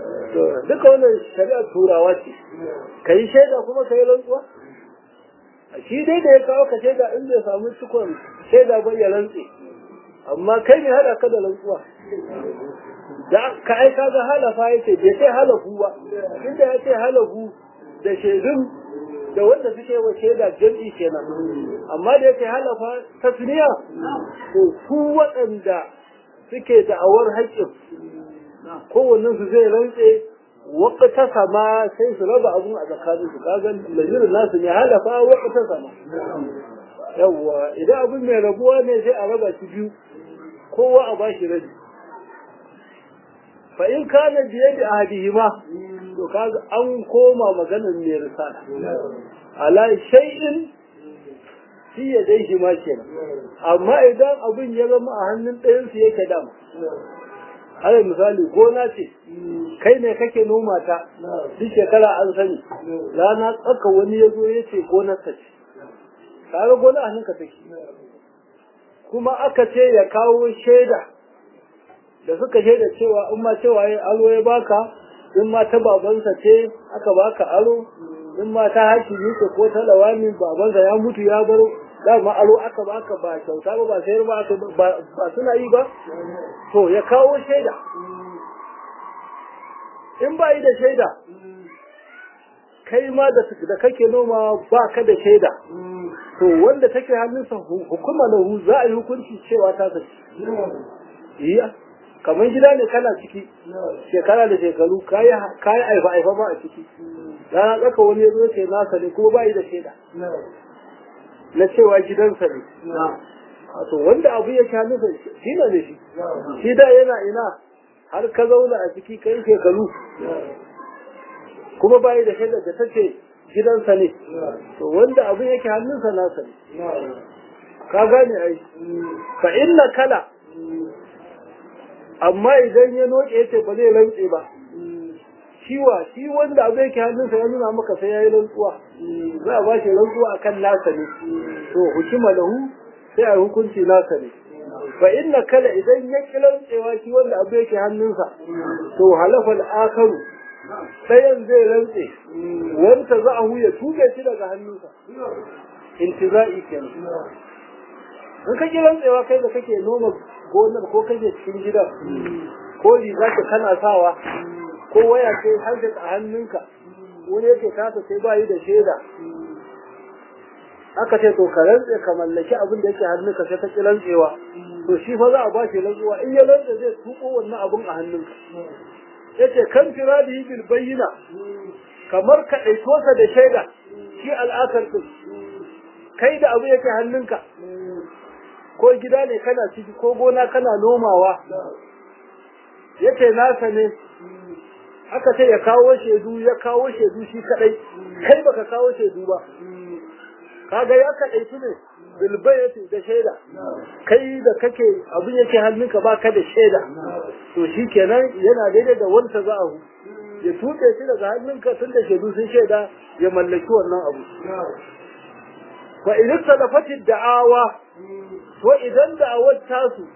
duka wannan shari'ar turawa ce ka yi shaida kuma ka yi rantsuwa shi dai da ya kawo ka shaida in bai samu cikon shaida ba ya rantse amma kai ne hada ka da rantsuwa da ka aika ga halafa yace bai sai halafu ba inda ya ce halafu da shaidun da wanda suke wa shaida jam'i kenan amma da yake halafa tasniya to su waɗanda suke da'awar haƙƙin kowannen su zai rantse waƙata sama sai su raba abun a tsakanin su kaga lazirin nasu ne halafa waƙata sama yawwa idan abin mai rabuwa ne sai a raba shi biyu kowa a bashi rabi fa in kana biye da ahadihima to kaga an koma maganar mai risala ala shay'in shi ya dai shi ma kenan amma idan abin ya zama a hannun ɗayan su yake dama har misali gona ce kai ne kake noma ta duk shekara an sani rana tsaka wani ya zo ya ce gonar ta ce kaga gona a hannunka take kuma aka ce ya kawo shaida da suka shaida cewa in ma cewa ya aro ya baka in ma ta babansa ce aka baka aro in ma ta hakimi ce ko ta lawani babansa ya mutu ya bar dama aro aka baka ba kyauta ba ba sayar ba aka ba suna yi ba to ya kawo shaida in ba yi da shaida kai ma da da kake noma ba ka da shaida to wanda take hannunsa hukuma lahu za a yi hukunci cewa ta sace iya kamar gida ne kana ciki shekara da shekaru kayi kayi aifa aifa ba a ciki rana tsaka wani ya zo ce nasa ne kuma ba yi da shaida na cewa gidansa ne to wanda abu ya sha nufa shi ne shi shi da yana ina har ka zauna a ciki kai shekaru kuma bayi da shaidar da ta ce gidansa ne to wanda abu yake hannunsa nasa ne ka gane ai fa inna kala amma idan ya noke yace ba zai rantse ba shiwa shi wanda abu yake hannunsa ya nuna maka sai ya yi rantsuwa za a ba shi rantsuwa akan nasa ne to hukima lahu sai a hukunci nasa ne fa inna kala idan ya ki rantsewa shi wanda abu yake hannunsa to halafa al-akaru ɗayan zai rantse wanda za a huya tuge shi daga hannunsa intiza'i kenan in ka ki rantsewa kai da kake noma gonar ko kake cikin gidan ko riga ka kana sawa ko waya ce har a hannunka wani yake kasa sai ba yi da shaida aka ce to ka rantse ka mallaki abin da yake hannunka sai ka ki rantsewa to shi fa za a ba shi rantsuwa in ya rantse zai tuko wannan abin a hannunka yace kan firadihi bil bayyina kamar ka ɗaito sa da shaida shi al'akar din kai da abu yake hannunka ko gida ne kana ciki ko gona kana nomawa yace nasa ne aka ce ya kawo shaidu ya kawo shaidu shi kadai kai baka kawo shaidu ba kaga ya kadaitu ne bilbayati da shaida kai da kake abin yake hannunka baka da shaida to shikenan yana daidai da wanda za a ya tuke shi daga hannunka tun da shaidu sun shaida ya mallaki wannan abu fa in salafati da'awa to idan da'awar tasu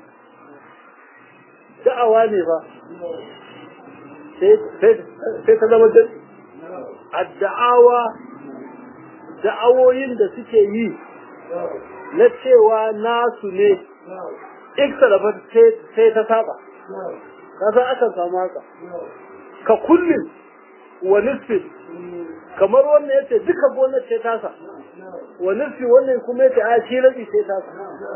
da'awa ne fa sai ta zama da adda'awa da'awoyin da suke yi na cewa nasu ne ikhtalafa sai ta saba kasa aka samu haka ka kullum wa nisfin kamar wannan yace duka gonar ce tasa wa nisfi wannan kuma yace a shi rabi sai tasa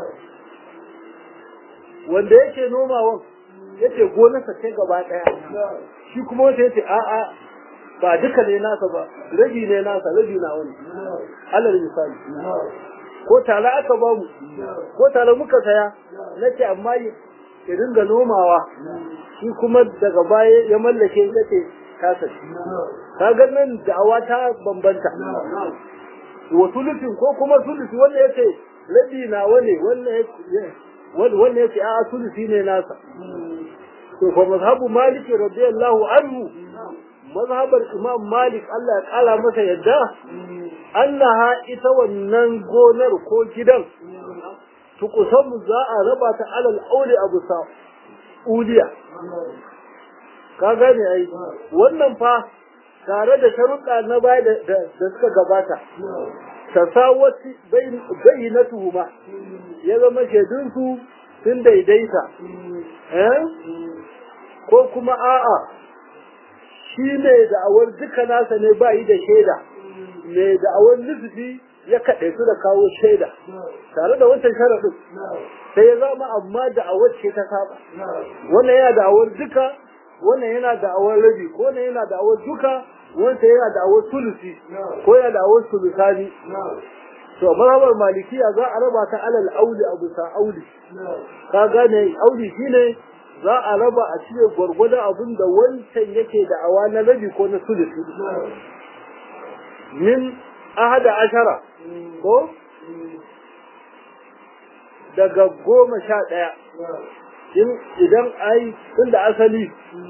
wanda yake nomawan yace gonarsa ce gaba daya shi kuma wanda yace a a ba duka ne nasa ba rabi ne nasa rabi na wani alal misali ko tare aka ba mu ko tare muka saya nace amma ya dinga nomawa shi kuma daga baya ya mallake yace kasa kaga nan da'awa ta bambanta wa sulusin ko kuma sulusi wanda yace rabi na wani wannan wanda yace a sulusi ne nasa to fa mazhabu malik radiyallahu anhu mazhabar imam malik Allah ya kala masa yadda annaha ita wannan gonar ko gidan tukusamu za a raba ta alal auli abu sa uliya ka gane ai wannan fa tare da sharuɗa na baya da suka gabata tasawati bayyinatuhuma ya zama shaidunsu sun daidaita eh ko kuma a'a shi ne da'awar duka nasa ne ba yi da shaida mai da'awar nufi ya kaɗe su da kawo shaida tare da wancan sharaɗin sai ya zama amma da'awar ce ta saba wannan yana da'awar duka wannan yana da'awar rabi ko wannan yana da'awar duka wancan yana da'awar sulusi ko yana da'awar sulusani to mazhabar malikiya za a raba ta alal auli abu sa auli ka gane auli shine za a raba a cire gwargwadon abin da wancan yake da awa na rabi ko na sulusi min ahada ashara ko daga goma sha ɗaya idan ai tun da asali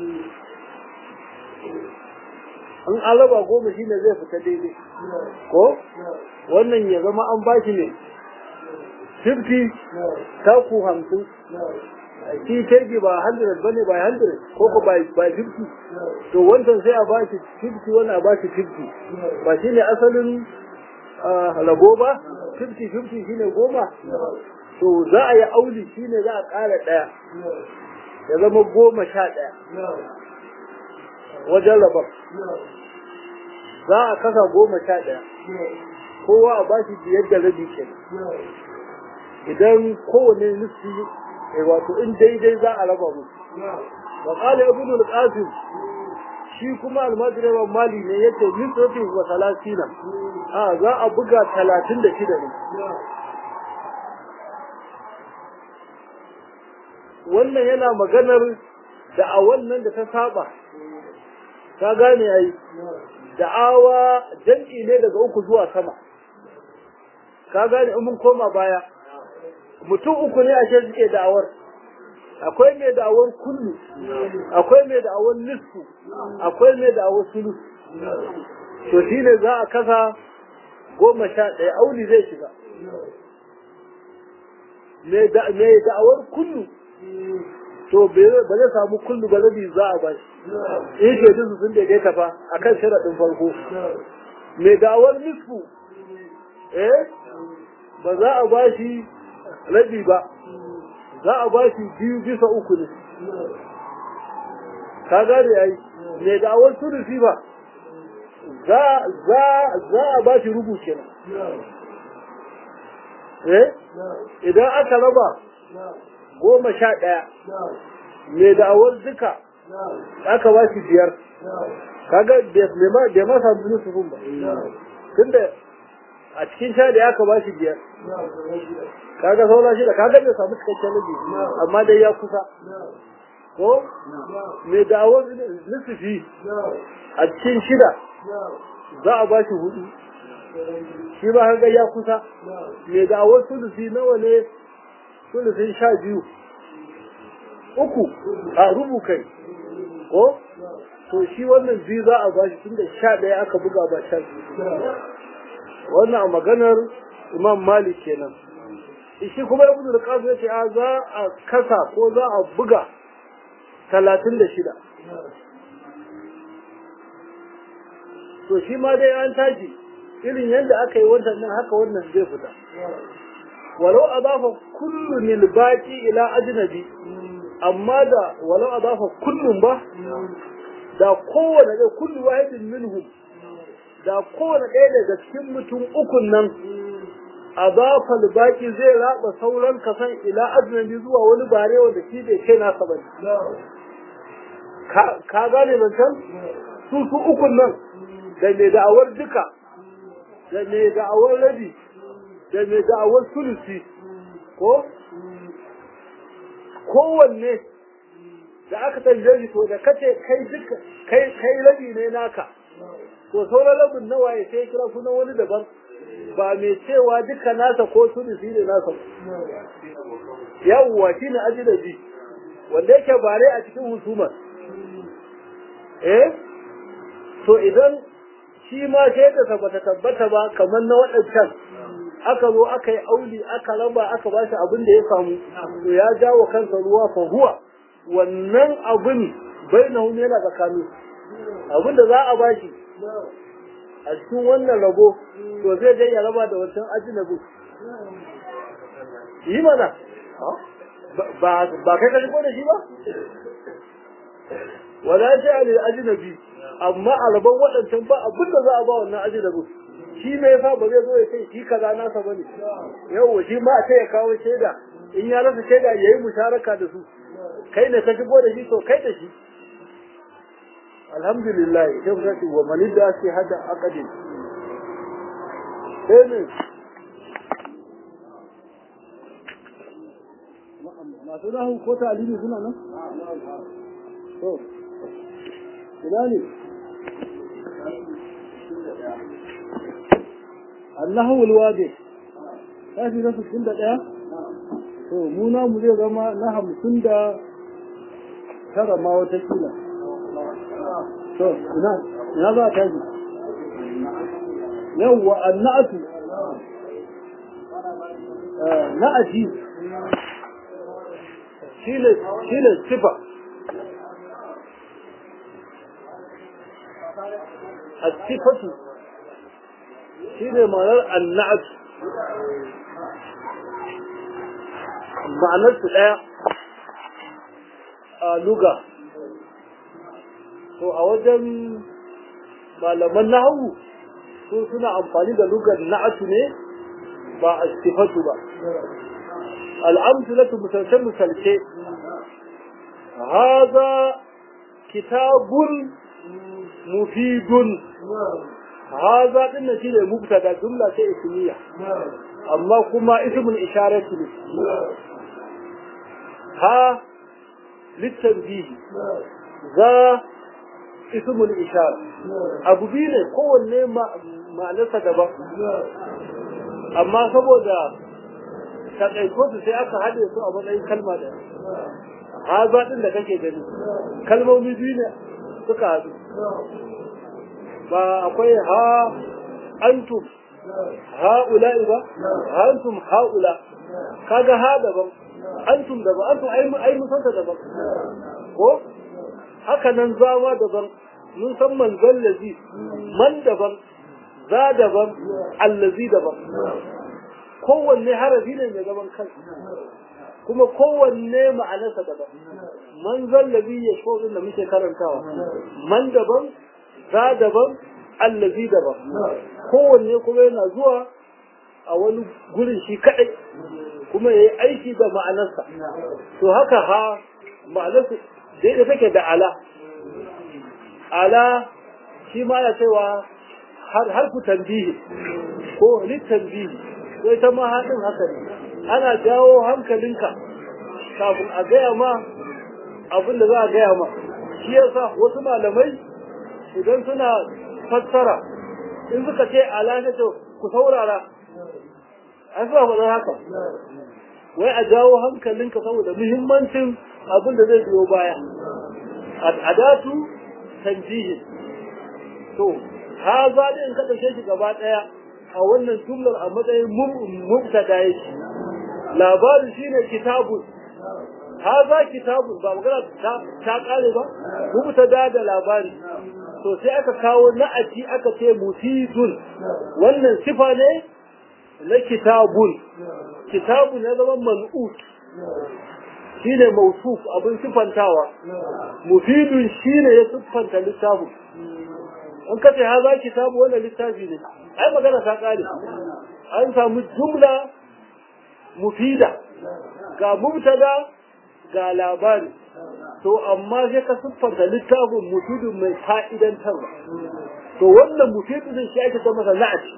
an alaba goma shi ne zai fita daidai ko wannan ya zama an bashi ne 50 taku hamsin shi kirgi ba 100 bane ba 100 ko ko ba 50 to wancan sai a bashi 50 wannan a bashi 50 ba shine asalin rago ba 50 50 shine goma to za a yi auli shine za a ƙara ɗaya ya zama goma sha ɗaya wajen rabar za a kasa goma sha ɗaya kowa a bashi biyar da rabi ke idan kowane nufi wato in daidai za a raba musu wa qala ibn al-qasim shi kuma almajirin mali ne yace nisratin wa salasina a za a buga 36 ne wannan yana maganar da a wannan da ta saba ka gane ai da'awa jam'i ne daga uku zuwa sama ka gane in mun koma baya mutum uku ne ashe suke da'awar akwai mai da'awar kullu akwai mai da'awar nisfu akwai mai da'awar sulu to shine za a kasa goma sha ɗaya auli zai shiga mai da'awar kullu to ba zai samu kullu ba zai za a bashi in ke su sun daidaita fa akan sharaɗin farko mai da'awar nisfu eh ba za a bashi rabi ba za a bashi biyu bisa uku ne ka gane ai mai da'awar sulusi ba za za za a bashi rubu kenan eh idan aka raba goma sha ɗaya mai da'awar duka aka ba shi biyar kaga bai ma samu nusufin ba tunda a cikin sha da aka ba shi biyar kaga saura shida kaga bai samu cikakken nabi amma dai ya kusa ko mai da'awar nusufi a cikin shida za a ba shi hudu shi ba kaga ya kusa mai da'awar sulusi nawa ne sulusin sha biyu uku a rubu kai ko to shi wannan biyu za a bashi tun da sha ɗaya aka buga ba sha biyu wannan a maganar imam malik kenan shi kuma ibnu da qasim yace a za a kasa ko za a buga talatin da shida to shi ma dai an tashi irin yadda aka yi wannan nan haka wannan zai fita walau adafa kullu lil baqi ila ajnabi amma da walau adafa kullun ba da kowane da kullu wahidin minhum da kowane ɗaya daga cikin mutum ukun nan adafa baki zai raba sauran kasan ila ajnabi zuwa wani bare wanda shi bai kai nasa bane ka gane zancen su su ukun nan da mai da'awar duka da mai da'awar rabi da mai da'awar sulusi ko kowanne da aka tambaye shi to da kace kai duka kai kai rabi ne naka to sauran rabin nawa ya sai kira sunan wani daban ba mai cewa duka nasa ko sulusi ne nasa yawwa shine ajidabi wanda yake bare a cikin husumar eh to idan shi ma shaidarsa bata tabbata ba kamar na waɗancan aka zo aka yi auli aka raba aka ba shi abin da ya samu to ya jawo kansa ruwa fa huwa wannan abin bai na yana tsakani abin da za a ba shi a cikin wannan rabo to zai je ya raba da wancan ajinabu yi mana ba kai ka shigo da shi ba wala ta alil ajnabi amma a rabon waɗancan ba abin da za a ba wannan ajnabi shi me yasa ba zai zo ya ce shi kaza nasa bane yawa shi ma sai ya kawo shaida in ya rasa shaida yayi musharaka da su kai ne ka shigo da shi to kai da shi alhamdulillah sai mu ce wa man da sai hada aqdin sai ne masu nahu ko talimi suna nan? To, ina ne? Allahu walwade, ta fi na sittin da ɗaya? To, mu mu zai zama na hamsin da tara ma wata kila. To, ina, ina za a tashi? Yawwa, annatu, na'aji, shine sifa الصفة shine ma'anar annat ma'anar su daya a luga to a wajen malaman nahawu su suna amfani da lugar na'atu ne ba a sifatu ba al'amsulatu misalce misalce haza kitabun mufidun haza din nan shine mubtada jumla ce ismiya amma kuma ismul isharati ne ha litanbih za ismul ishara abu biyu ne kowanne ma'anarsa daban amma saboda takaiko su sai aka haɗe su a matsayin kalma da haza din da kake gani kalmomi biyu ne suka haɗu ba akwai ha antum ha'ula'i ba antum ha'ula kaga ha daban antum daban antum ai ai mun santa daban ko haka nan zama daban mun san manzon lazi man daban za daban allazi daban kowanne harafi ne mai gaban kansa kuma kowanne ma'anarsa daban man zallabi ya shi da muke karantawa man daban za daban allazi daban kowanne kuma yana zuwa a wani gurin shi kadai kuma ya yi aiki da ma'anarsa to haka ha ma'anarsa daidai take da ala ala shi ma ya cewa har ku tambihi ko littambihi sai ta ma haɗin haka ne ana jawo hankalinka kafin a gaya ma abin da za a gaya ma shi yasa wasu malamai idan suna fassara in suka ce ala ne to ku saurara an suka faɗa haka wai a jawo hankalinka saboda muhimmancin abin da zai biyo baya adatu tanjihin to ha za in ka ɗauke shi gaba ɗaya a wannan jumlar a matsayin mubtada yake labarin shine kitabun haza kitabun ba magana ta kare ba mubtada da labari to sai aka kawo na'ati aka ce mufidun wannan sifa ne na kitabun kitabun ya zama man'ut shine mausuf abin sifantawa mufidun shine ya siffanta littafin an kace haza kitabu wannan littafi ne ai magana ta kare an samu jumla mufida ga mubtada ga labari to amma sai ka siffanta littafin mufidin mai fa'idantarwa to wannan mufidin shi ake ta masa na'ati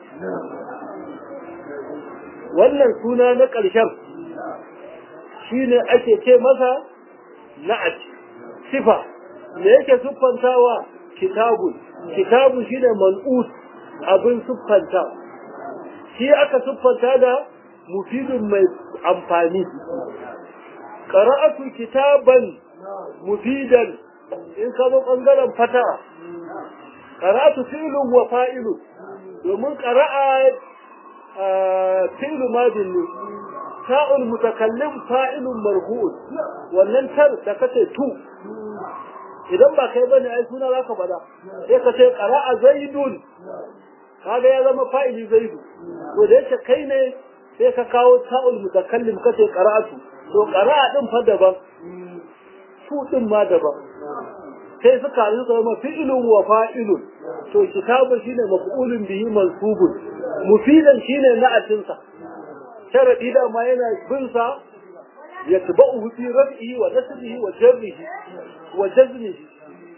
wannan suna na ƙarshen shine ake ce masa na'ati sifa me yake siffantawa kitabun kitabun shine man'ut abin siffanta shi aka siffanta da mufidin mai amfani qara'atu kitaban mufidan in ka zo bangaren fata qara'atu fi'lun wa fa'ilu domin qara'a fi'lu madin ne ta'ul mutakallim fa'ilun marfu'un wannan tar da kace tu idan ba kai bane ai suna zaka bada sai ka ce qara'a zaidun kaga ya zama fa'ili zaidu to da yake kai ne sai ka kawo ta'ul mutakallim kace qara'atu to qara'a din fa daban su din ma daban sai suka yi suka zama fi'ilun wa fa'ilun to kitabu shine maf'ulun bihi mansubun mufidan shine na'atin sa sharadi da ma yana bin sa yatba'uhu fi raf'ihi wa nasbihi wa jarrihi wa jazmihi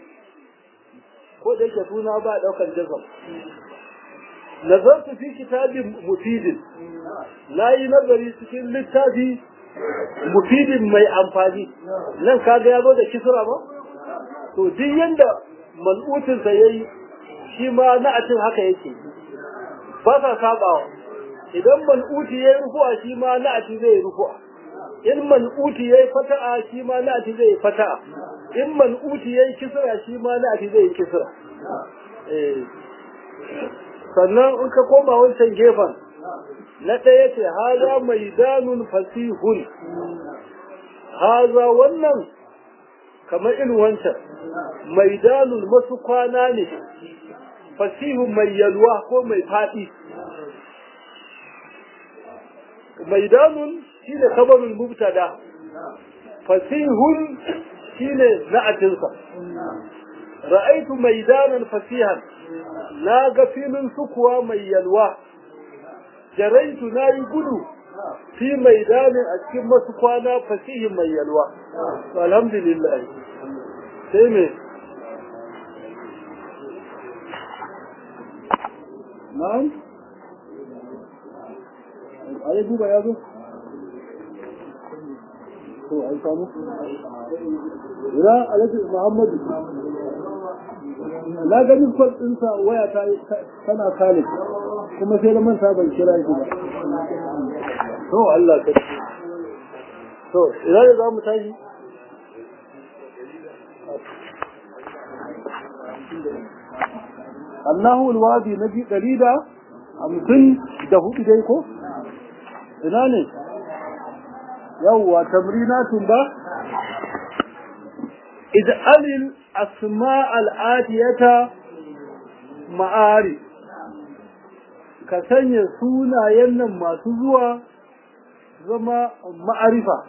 ko da yake suna ba daukar jazam nazartu fi kitabin mufidin nayi nazari cikin littafi mufidin mai amfani nan kaga ya zo da kisra ba to duk yanda mal'utin sa yayi shi ma na'atin haka yake ba sa sabawa idan mal'uti yayi rufu'a shi ma na'ati zai rufu'a in mal'uti yayi fata'a shi ma na'ati zai fata'a in mal'uti yayi kisra shi ma na'ati zai kisra eh sannan in ka koma wancan gefen na ɗaya ce haza maidanun fasihun haza wannan kamar irin wancan maidanun masu kwana ne fasihun mai yalwa ko mai faɗi maidanun shi ne kamarul mubtada fasihun shi ne na'atinsa ra'aitu maidanan fasihan na ga filin sukuwa mai yalwa jaraitu na yi gudu fi maidanin a cikin masu kwana fasihin mai yalwa alhamdulillah sai me na'am ayi duba ya zo to an samu ira alhaji muhammadu na ga kwan ɗinsa waya ta tana kale kuma sai da manta ban kira shi ba to Allah ka to ina da za mu tashi Allahu alwadi nabi dalida hamsin da hudu dai ko ina ne yawwa tamrinatun ba ij'alil asma al'adiyata ma'ari ka sanya sunayen nan masu zuwa zama ma'arifa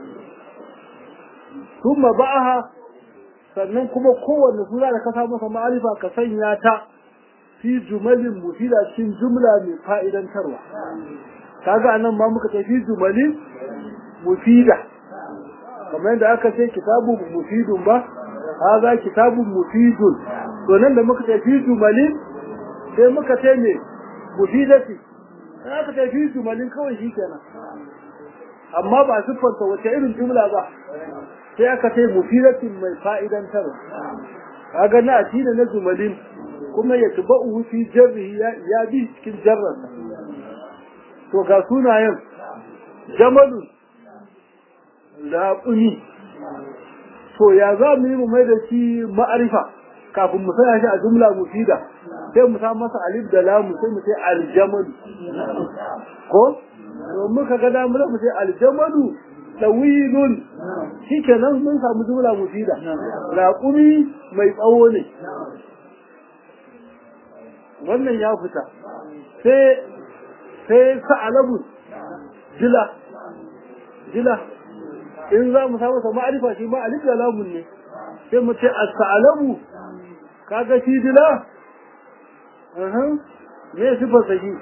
kuma ba'aha sannan kuma kowanne suna da ka sa masa ma'arifa ka sanya ta fi jumalin mufida cikin jumla mai fa'idantarwa kaga anan ma muka ce fi jumalin mufida kamar yadda aka ce kitabun mufidun ba haza kitabun mufidun to nan da muka ce fi jumalin sai muka ce me mufidati sai aka ce fi jumalin kawai shi kenan amma ba siffanta wace irin jumla ba sai aka ce mufidatin mai fa'idantarwa kaga na atina na jumalin kuma ya tuba'u fi jarrihi ya bi cikin jarrarsa to ga sunayen jamalun laɓuni to ya za mu yi mu mai da shi ma'arifa kafin mu sanya shi a jumla mufida sai mu sa masa alif da lamu sai mu sai aljamalu ko to muka ga da mu mu sai aljamalu tawilun shikenan mun samu jumla mufida laƙumi mai tsawo ne wannan ya fita sai sai sa'alabu jila jila in za mu samu sa ma'arifa shi ma alif da lamun ne sai mu ce as-sa'alabu kaga shi dila aha me sifar sa shi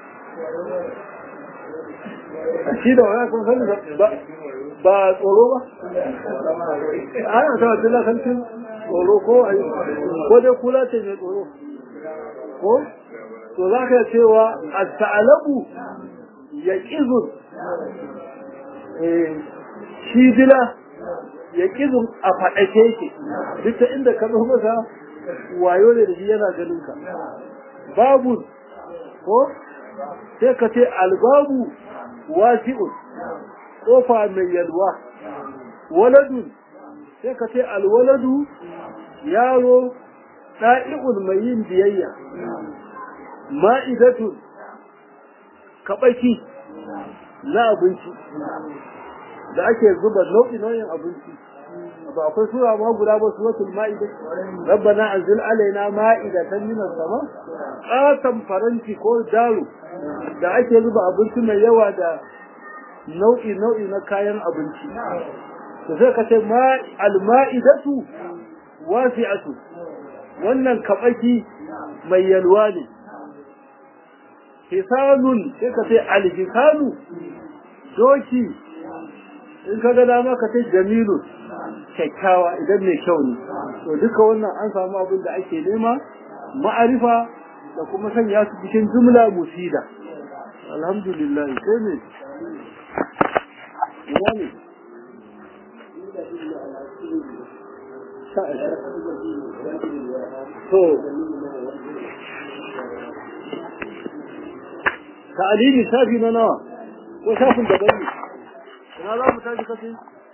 shi da wani kun san ba ba tsoro ba ana ta dila kan cin tsoro ko ai ko dai kula ce mai tsoro ko to za ka cewa as-sa'alabu yaqizun eh shi dila ya kizun a faɗake yake duk ta inda ka zo masa wayo ne da shi yana ganin ka babu ko sai ka ce albabu wasi'un kofa mai yalwa waladun sai ka ce alwaladu yaro ɗa'i'un mai yin biyayya ma'idatun kaɓaki na abinci da ake zuba nau'i nau'in abinci ba akwai sura ma guda ba suratul ma'ida rabbana anzil alaina ma'idatan minas sama qatan faranti ko daru da ake zuba abinci mai yawa da nau'i nau'i na kayan abinci to sai ka ce ma al-ma'idatu wasi'atu wannan kabaki mai yalwa ne hisanun sai ka ce al-hisanu doki in ka ga dama ka ce jamilu kyakkyawa idan mai kyau ne to duka wannan an samu abin da ake nema ma'arifa da kuma sanya su cikin jumla musida alhamdulillah sai ne ina ne to ta'alili safi na nawa ko shafin da gani ina za mu tashi kace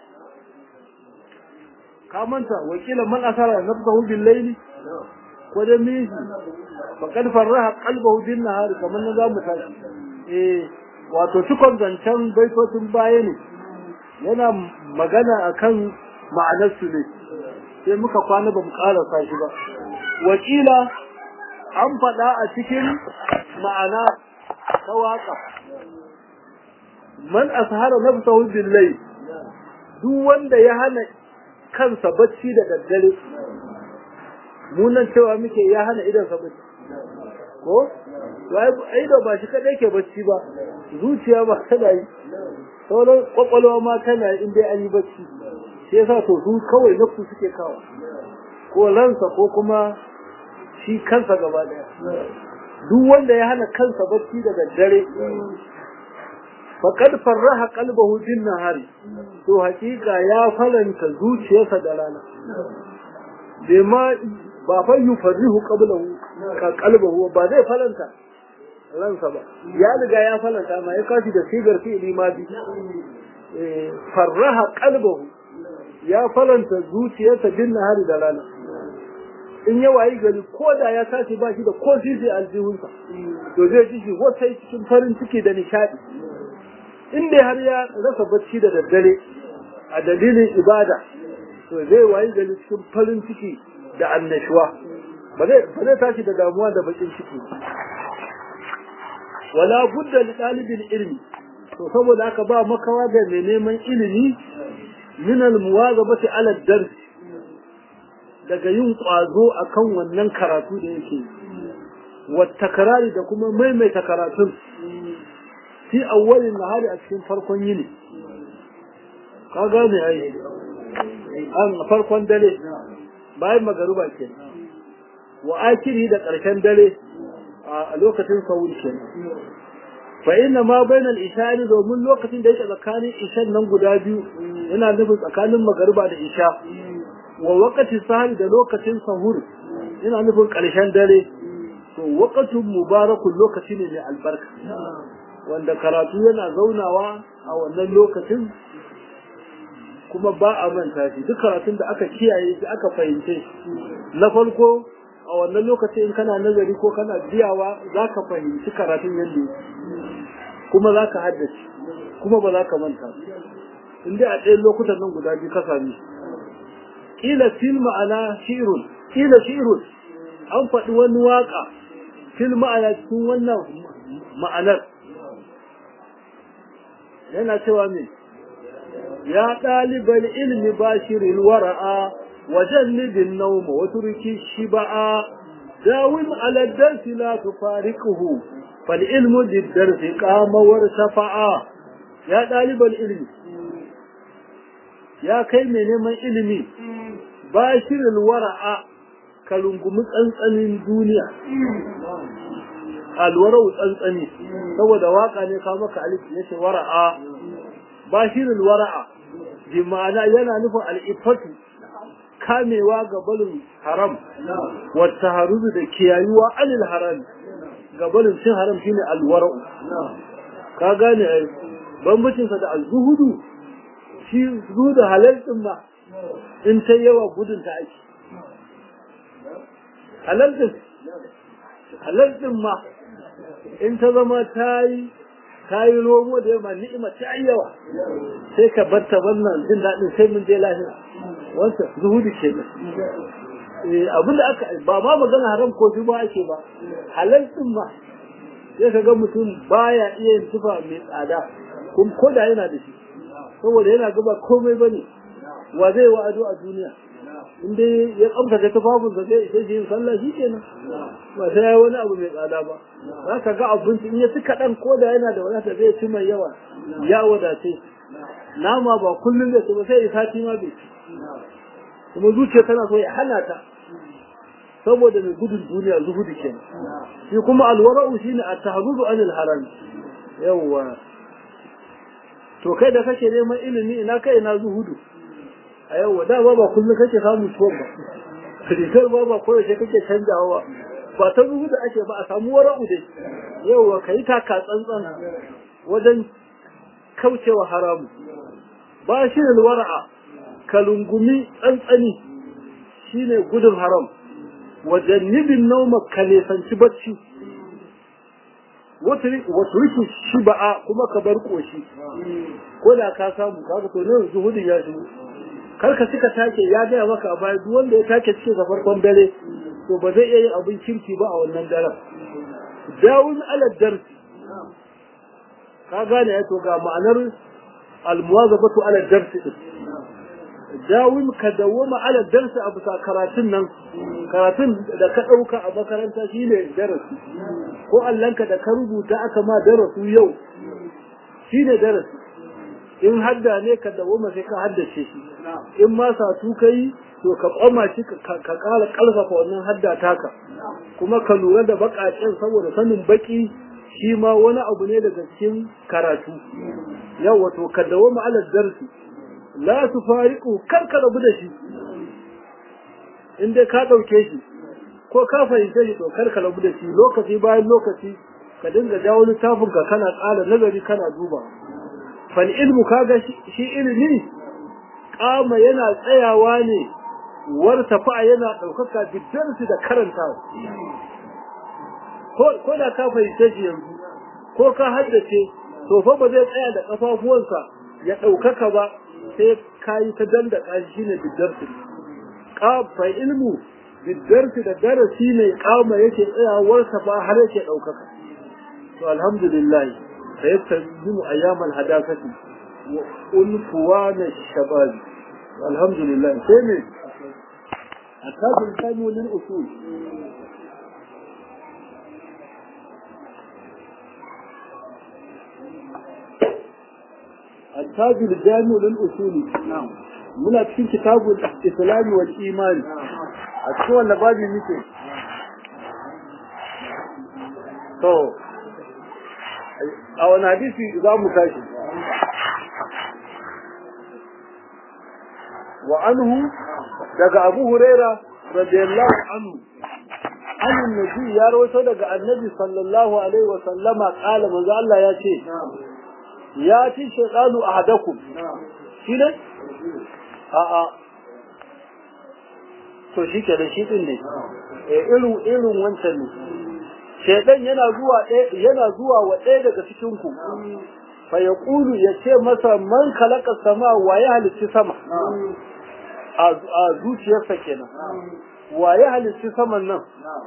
ka manta wakilan man asara nafsahu bil layli ko da miji faqad farraha qalbahu bin nahar kaman na za mu tashi eh wato cikon zancen baitocin baya ne yana magana akan ma'anar su ne sai muka kwana ba mu ƙara shi ba wakila an faɗa a cikin ma'ana ta waƙa man ashara nafsahu billahi duk wanda ya hana kansa bacci da daddare munan cewa muke ya hana idan sa bacci ko ai da ba shi kadai ke bacci ba zuciya ba tana yi sauran kwakwalwa ma tana yi in dai an yi bacci shi yasa to su kawai nafsu suke kawo ko ransa ko kuma shi kansa gaba daya duk wanda ya hana kansa bacci da daddare faqad farraha qalbahu bin nahari to hakika ya falanta zuciyarsa da rana bima ba fa yufarrihu qablahu ka qalbahu ba zai falanta ransa ba ya riga ya falanta ma ya kashi da sigar fi'li ma bi farraha qalbahu ya falanta zuciyarsa bin nahari da rana in ya wayi gari ko da ya tashi ba shi da ko sisi aljihunsa to zai ji shi wata cikin farin ciki da nishadi in dai har ya rasa bacci da daddare a dalilin ibada to zai wayi gari cikin farin ciki da annashuwa ba zai ba zai tashi da damuwa da bakin ciki wala budda li talibil ilmi to saboda haka ba makawa da mai neman ilimi min al muwazabati ala dars daga yin kwazo akan wannan karatu da yake wa takrari da kuma maimaita karatun fi awwalin nahari a cikin farkon yini ka gane ai an farkon dare bayan magaruba ke wa akiri da ƙarshen dare a lokacin sahur ke fa inna ma bainal ishari domin lokacin da yake tsakanin ishan nan guda biyu yana nufin tsakanin magariba da isha wa waqti sahur da lokacin sahur yana nufin ƙarshen dare to waqtun mubarakun lokaci ne mai albarka wanda karatu yana zaunawa a wannan lokacin kuma ba a manta shi duk karatun da aka kiyaye shi aka fahimce na farko a wannan lokacin in kana nazari ko kana biyawa za ka fahimci karatun yadda kuma za ka haddace kuma ba za ka manta in dai a ɗayan lokutan nan guda biyu ka sami kila fil ma'ana shi'run kila shi'run an faɗi wani waka fil ma'ana cikin wannan ma'anar yana cewa me ya ɗaliban ilmi bashirin wara'a wajannibin nauma wa turki shiba'a dawim ala darsi la tufariquhu fal ilmu lid-darsi qama wartafa'a ya ɗaliban ilmi ya kai mai neman ilimi bashirin wara'a ka rungumi tsantsanin duniya alwarau tsantsani saboda waka ne ka maka alif yace wara'a bashirul wara'a bi ma'ana yana nufin al'ifatu kamewa ga balin haram wa taharuzu da kiyayuwa alil haram ga balin cin haram shine alwara'u ka gane ai bambancin sa da azhudu shi zuhudu halal din ma in ta yawa gudun ta ake halal din halal din ma in ta zama ta yi ka yi romo da yamma ni'ima ta yawa sai ka bar ta wannan jin daɗin sai mun je lahira wancan zuhudu ke nan abin da aka ba ma magana haram ko ba ake ba halal din ma sai ka ga mutum baya iya yin tufa mai tsada kuma ko da yana da shi saboda yana gaba komai bane wa zai wa'ado a duniya in dai ya kamta da tufafin sa sai sai yin sallah shi kenan ba sai ya wani abu mai tsada ba za ka ga abinci in ya ci kaɗan ko da yana da wadata zai ci mai yawa ya wadace nama ba kullum zai ci ba sai ya sati ma bai ci kuma zuciya tana so ya hana ta saboda mai gudun duniya zuhudu kenan shi kuma alwara'u shine at-tahzuzu anil haram yawa to kai da kake neman ilimi ina kai ina zuhudu a yau da ba ba kullum kake samu tuwon ba rigar ba ba koyaushe kake canjawa ba ba ta zuhu da ake ba a samu wara'u dai yau ka yi taka tsantsan wajen kaucewa haramu ba shi ne wara'a ka lungumi tsantsani shine gudun haram wajen nibin nauma ka nesanci bacci wata riki shi ba'a kuma ka bar koshi ko da ka samu kaga to ne zuhudin ya shigo kar ka cika take ya gaya maka a baya duk wanda ya take cikin sa farkon dare to ba zai iya yin abin kirki ba a wannan daren dawun ala darsi ka gane to ga ma'anar almuwazabatu ala darsi din dawun ka dawoma ala darsi a bisa karatun nan karatun da ka ɗauka a makaranta shine darasi ko allanka da ka rubuta aka ma darasu yau shine darasi in hadda ne ka dawoma sai ka haddace shi in ma satu kai to ka kwama shi ka ƙara ƙarfafa wannan hadda taka kuma ka lura da baƙaƙen saboda sanin baƙi shi ma wani abu ne daga cikin karatu yau wato ka dawoma ala darsi la su fariƙu kar ka rabu da shi in dai ka ɗauke shi ko ka fahimce shi to kar ka rabu da shi lokaci bayan lokaci ka dinga jawo littafin ka kana ƙara nazari kana duba fal ilmu kaga shi ilimi kama yana tsayawa ne wartafa yana ɗaukaka biddarsu da karantawa ko da ka fahimce shi yanzu ko ka haddace to fa ba zai tsaya da kafafuwansa ya ɗaukaka ba sai ka yi ta dandaka shi ne biddarsu fa ilmu biddarsu da darasi ne kama yake tsayawarsa ba har yake ɗaukaka to alhamdulillah فيستلزم أيام الحداثة وأنفوان الشباب الحمد لله ثاني التاج الثاني للأصول التاج الجامع للأصول نعم muna cikin kitabul islami wal imani a cikin wannan babi muke to a wani hadisi za mu tashi wa anhu daga abu huraira radiyallahu anhu an nabi ya rawaito daga annabi sallallahu alaihi wa sallama kala manzo Allah ya ce ya ci shaytanu ahadakum shi ne a a to shi ke da shi din ne irin irin wancan ne shaidan yana zuwa yana zuwa wa ɗaya daga cikin ku fa yaqulu yace masa man khalaqa sama wa ya halicci sama a zuciyarsa kenan wa ya halicci saman nan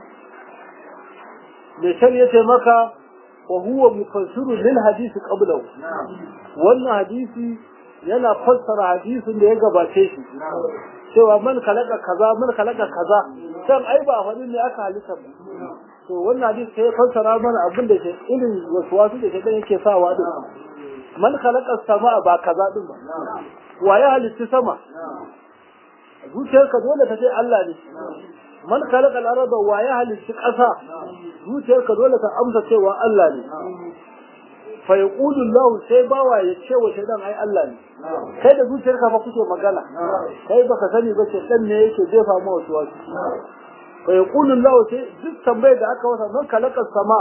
me shan yace maka wa huwa mufassiru lil hadisi qablahu wannan hadisi yana fassara hadisin da ya gabace shi cewa man khalaqa kaza man khalaqa kaza san ai ba wani ne aka halitta ba to wannan hadisi sai fassara mana abin da ke irin wasu da shaitan yake sawa din man khalaqa sama ba kaza din ba wa ya halitta sama zuciyarka dole ta ce Allah ne man khalaqa al-arda wa ya halitta ƙasa zuciyarka dole ta amsa cewa Allah ne fa yaqulu Allah sai bawa ya ce wa shaitan ai Allah ne kai da zuciyarka fa kuke magana kai baka sani ba ce dan ne yake jefa ma wasu wasu fa yaqulu Allah sai duk tambayar da aka wasa man khalaqa sama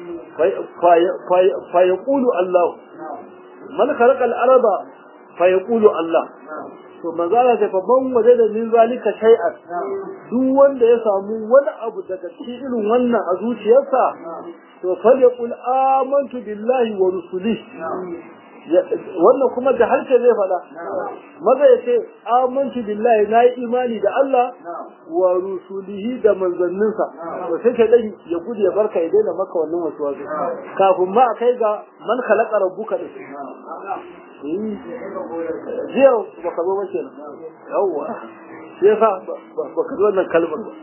fa yaqulu Allah man khalaqa al-arda fa yaqulu Allah to manzala ta fa ban waje da min zalika shay'an duk wanda ya samu wani abu daga cikin irin wannan a zuciyarsa to falyaqul amantu billahi wa rusulihi wannan kuma da harshe zai faɗa maza ya ce amantu billahi na yi imani da Allah wa rusulihi da manzanninsa to sai ka dan ya gudu ya barka ya daina maka wannan wasu wasu kafin ma a kai ga man khalaqa rabbuka din jiya baka zo ba kenan yawwa shi yasa baka zo wannan kalmar ba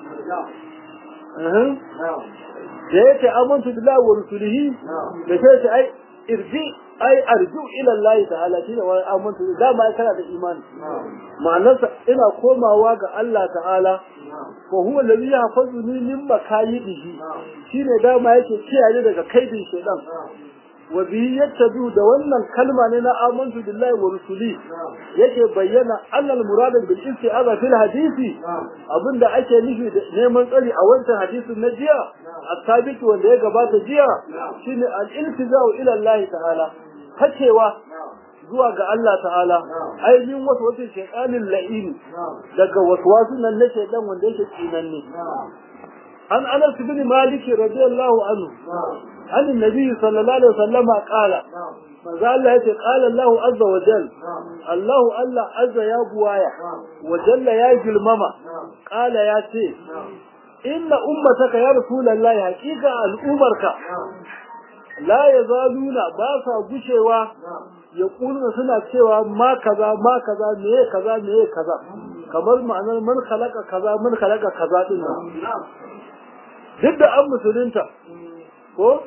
da ya ce amantu billahi wa rusulihi da sai ce ai irji ai arju ila Allah ta'ala shine wani amantu da ma kana da imani ma'anarsa ina komawa ga Allah ta'ala wa huwa alladhi yahfazuni min makayidihi shine dama yake kiyaye daga kaidin shaytan wa bihi yattabi'u da wannan kalma ne na amantu billahi wa rusuli yake bayyana annal murada bil isti'aza fil hadisi abinda ake nufi da neman tsari a wancan hadisin na jiya at-tabiq wanda ya gabata jiya shine al-iltizau ila Allah ta'ala hacewa zuwa ga Allah ta'ala ainihin wasu wasu shaytanin la'ini daga waswasun nan na shaytan wanda yake tsinanne an anas bin malik radiyallahu anhu عن النبي صلى الله عليه وسلم قال ماذا الله يتي قال الله عز وجل الله الله عز يا بوايا وجل يا جلمما قال يا تي إن أمتك يا رسول الله حقيقة الأمرك لا يزالون باسا بشوا يقولون سنة سوى ما كذا ما كذا ميه كذا ميه كذا kamar ma'anar man khalaqa kaza man khalaqa kaza din nan duk da an musulunta ko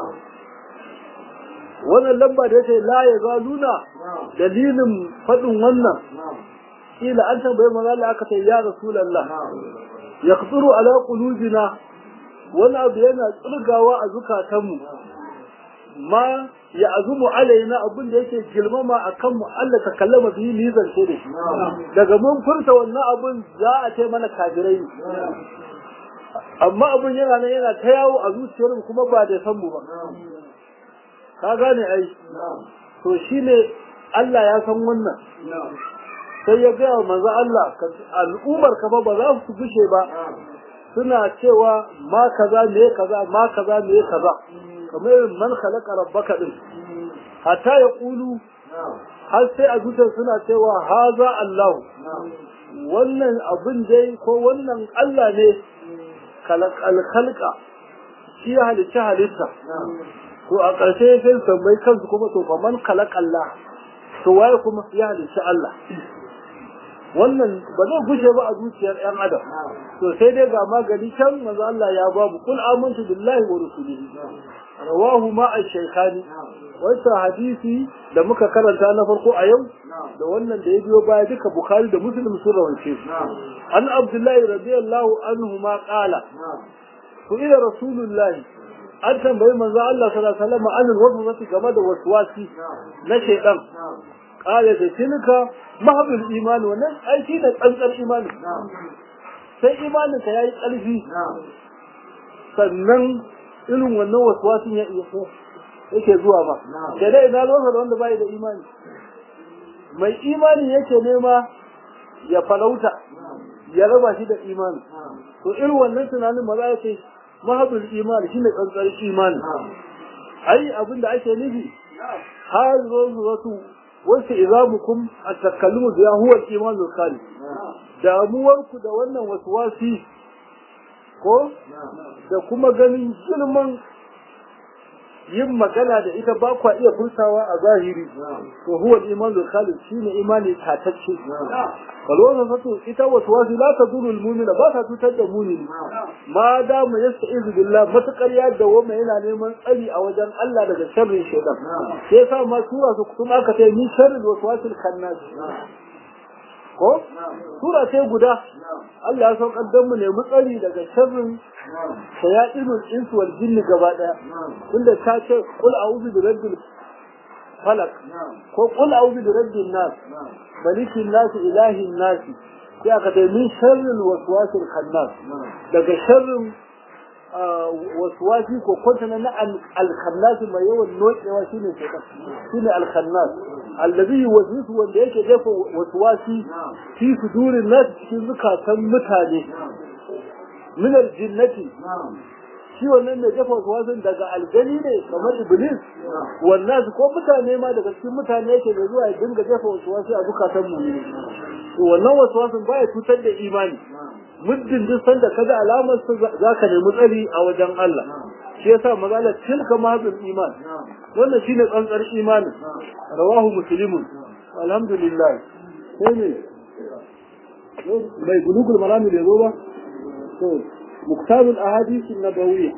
wannan lamba da yake la ya zaluna dalilin fadin wannan kila an tambaye manzo Allah aka ce ya rasulullah yaqturu ala qulubina wani abu yana tsirgawa a zukatanmu ma ya azumu alaina abin da yake girmama a kanmu Allah ta kallama biyu ni zance da shi daga mun furta wannan abin za a ce mana kafirai amma abin yana nan yana ta yawo a zuciyar kuma ba da san mu ba ka gane ai to shine Allah ya san wannan sai ya gaya manzo Allah al'ummar ka ba za su gushe ba suna cewa ma kaza me kaza ma kaza me kaza kamar man khalaqa rabbaka din hatta ya kulu har sai a zuciyar suna cewa haza Allah wannan abin dai ko wannan Allah ne alkhalqa shi ya halitta halitta to a ƙarshe sai tambayi kansu kuma to fa man khalaqalla to waye kuma ya halitta Allah wannan ba zai gushe ba a zuciyar ɗan adam to sai dai ga magani can manzo Allah ya babu kul amantu billahi wa rusulihi rawahu ma ash-shaykhani wannan hadisi da muka karanta na farko a yau da wannan da ya biyo baya duka bukhari da muslim sun rawance an abdullahi radiyallahu anhu ma qala to ila rasulullahi an tambayi manzo Allah sallallahu alaihi wasallam an waswasi game da waswasi na shaytan qala da tilka mahabul iman wannan aiki da tsantsar imani sai imanin ka yayi ƙarfi sannan irin wannan waswasin ya iya yake zuwa ba da dai ina zuwa da wanda bai da imani mai imani yake nema ya falauta ya raba shi da imani to irin wannan tunanin maza ya ce mahabul imani shine tsantsar imani ai abin da ake nufi har zo wasu wasu izamukum at-takallumu biya huwa al-iman al-khali damuwarku da wannan waswasi ko da kuma ganin girman yin magana da ita ba kwa iya furtawa a zahiri to huwa al-iman al-khalid shine imani tatacce kalwana fatu ita waswasi la taduru al-mu'mina ba ta tutar da mu'mini ma da mu yasta'izu billah matakar ya dawo mai yana neman tsari a wajen Allah daga sharrin shaytan sai sa ma sura su kuma aka ce ni sharrin waswasil khannas ko sura sai guda Allah ya saukar da mu ne mu tsari daga sharrin shayatinul insu wal jinni gaba daya tunda ta ce qul a'udhu bi rabbil falak ko qul a'udhu bi rabbin nas malikin nas ilahin nas sai aka ce min sharril waswasil khannas daga sharrin waswasi ko kwantana na alkhannas mai yawan nokewa shine shaitan shine alkhannas allazi yuwaswisu wanda yake jefa waswasi fi sudurin nas cikin zukatan mutane min aljinnati shi wannan mai jefa waswasin daga aljani ne kamar iblis wannan ko mutane ma daga cikin mutane yake da zuwa ya dinga jefa waswasi a zukatan mu to wannan waswasin baya cutar da imani muddin duk sanda kaga alamar su zaka nemi tsari a wajen Allah shi yasa magana tilka mazul iman wannan shine tsantsar imanin rawahu muslimun alhamdulillah sai ne bai gulugul marami da zo ba to muktabul ahadith an-nabawiyya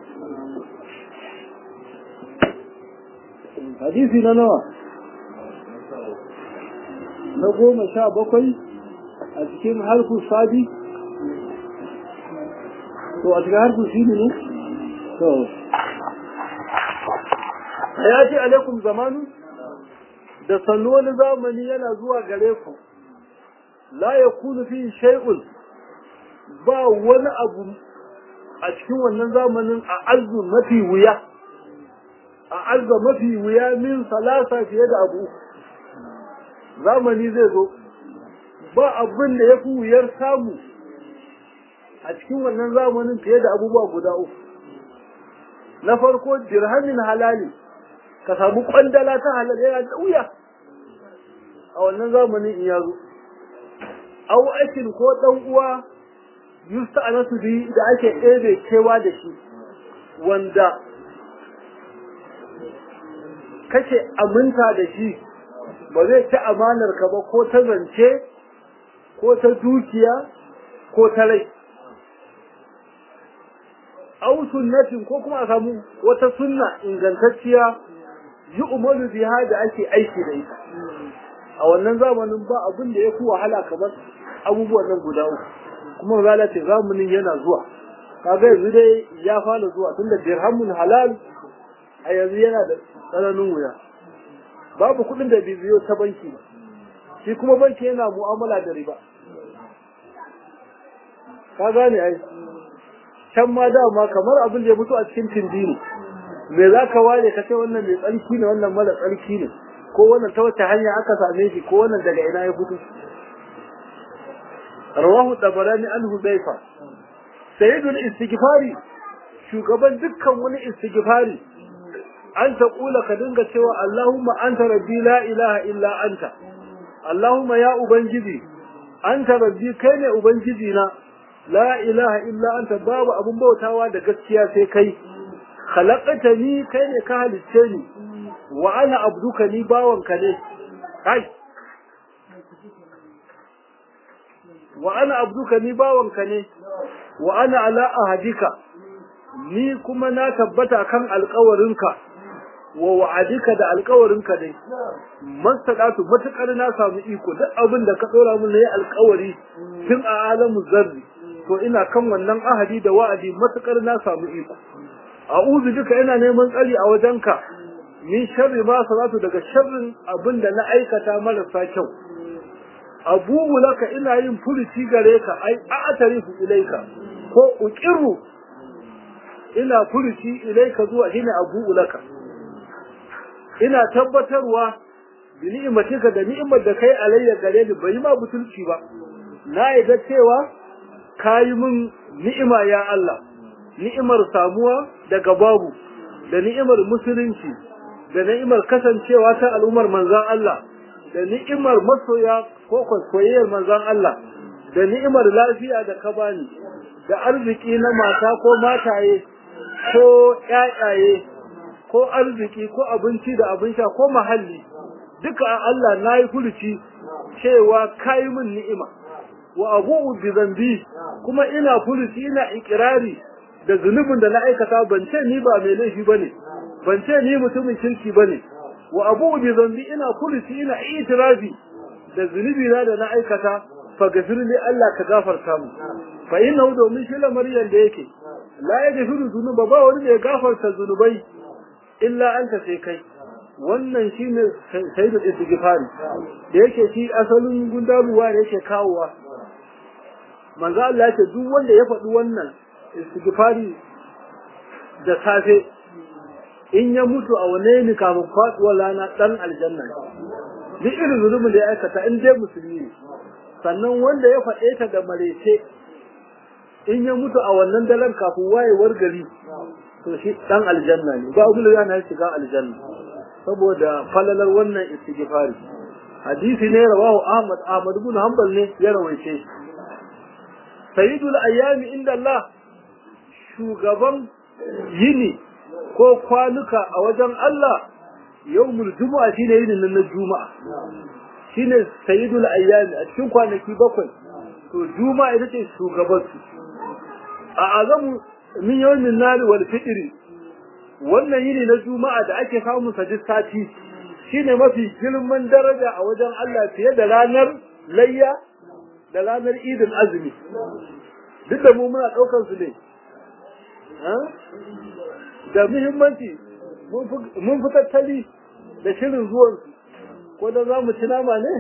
hadisi na nawa na goma sha bakwai a cikin harfu sadi to a cikin harfu shi ne to ya ce alaikum zamanu da sannu wani zamani yana zuwa gare ku la ya kunu fi shay'un ba wani abu a cikin wannan zamanin a arzu mafi wuya a arza mafi wuya min salasa fiye da abu zamani zai zo ba abin da ya fi wuyar samu a cikin wannan zamanin fiye da abubuwa guda uku na farko dirhamin halali ka samu kwandala ta halal yana da wuya a wannan zamanin in yazo au aikin ko dan uwa yusta anasu bi da ake ɗebe kewa da shi wanda kake aminta da shi ba zai ci amanar ka ba ko ta zance ko ta dukiya ko ta rai au sunnatin ko kuma a samu wata sunna ingantacciya yi umaru biha da ake aiki da ita a wannan zamanin ba abin da ya fi wahala kamar abubuwan nan guda uku kuma zala ce zamanin yana zuwa kaga yanzu dai ya fara zuwa tunda dirhamun halal a yanzu yana da tsananin wuya babu kuɗin da bai biyo ta banki ba shi kuma banki yana mu'amala da riba ka gane ai can ma dama kamar abin da ya fito a cikin tindini me za ka ware ka ce wannan mai tsarki ne wannan mara tsarki ne ko wannan ta wace hanya aka same shi ko wannan daga ina ya fito rawahu tabarani an hudayfa sayyidul istighfari shugaban dukkan wani istighfari an ta kula ka dinga cewa Allahumma anta rabbi la ilaha illa anta Allahumma ya ubangiji anta rabbi kai ne ubangiji na la ilaha illa anta babu abun bautawa da gaskiya sai kai khalaqtani kai ne ka halicce ni wa ana abduka ni bawanka ne kai wa ana abduka ni bawanka ne wa ana ala ahadika ni kuma na tabbata kan alƙawarinka wa wa'adika da alƙawarinka dai mastaqatu matakar na samu iko duk abin da ka dora mun nayi alƙawari tun a alamu zarri to ina kan wannan ahadi da wa'adi matakar na samu iko a'udhu bika ina neman tsari a wajenka min sharri ma salatu daga sharrin abin da na aikata marasa kyau abubu laka ina yin furuci gare ka ai a'tarifu ilaika ko uqiru ina furuci ilaika zuwa hina abubu laka ina tabbatarwa bi ni'matika da ni'imar da kai alayya gare ni bai ma butulci ba na yadda cewa kayi min ni'ima ya Allah ni'imar samuwa daga babu da ni'imar musulunci da ni'imar kasancewa ta al'ummar manzan Allah da ni'imar masoya ko kwaikwayoyar manzan Allah da ni'imar lafiya da ka bani da arziki na mata ko mataye ko ƴaƴaye ko arziki ko abinci da abin sha ko mahalli duka Allah na yi furuci cewa kayi min ni'ima wa abu'u bi zambi kuma ina furuci ina ikirari da zunubin da na aikata ban ce ni ba mai laifi bane ban ce ni mutumin kirki bane wa abu'u bi zambi ina furuci ina itirafi da zunubi na da na aikata fa gafirli Allah ka gafarta mu fa innahu domin shi lamarin da yake la yaghfiru dhunuba ba wani da ya gafarta zunubai illa anta sai kai wannan shine sayyidul istighfari da yake shi asalin gundaruwa da yake kawowa manzo Allah ya ce duk wanda ya faɗi wannan istighfari da safe in ya mutu a wane ne kafin faduwar rana dan aljanna duk irin zulumin da ya aikata in dai musulmi ne sannan wanda ya faɗe ta da marece in ya mutu a wannan dalar kafin wayewar gari to shi dan aljanna ne ba abin da yana shiga aljanna saboda falalar wannan istighfari hadisi ne rawahu Ahmad Ahmad ibn Hanbal ne ya rawaice sayyidul ayyami inda Allah shugaban yini ko kwanuka a wajen Allah yawmul jumu'a shine yinin nan na juma'a shine sayyidul ayyami a cikin kwanaki bakwai to juma'a ita ce shugaban su a azamu min yawmin nari wal fitri wannan yini na juma'a da ake samun sa duk sati shine mafi girman daraja a wajen Allah fiye da ranar layya da ranar idin azumi duk da mu muna daukar su ne da muhimmanci mun fi tattali da shirin zuwan ko da za mu ci nama ne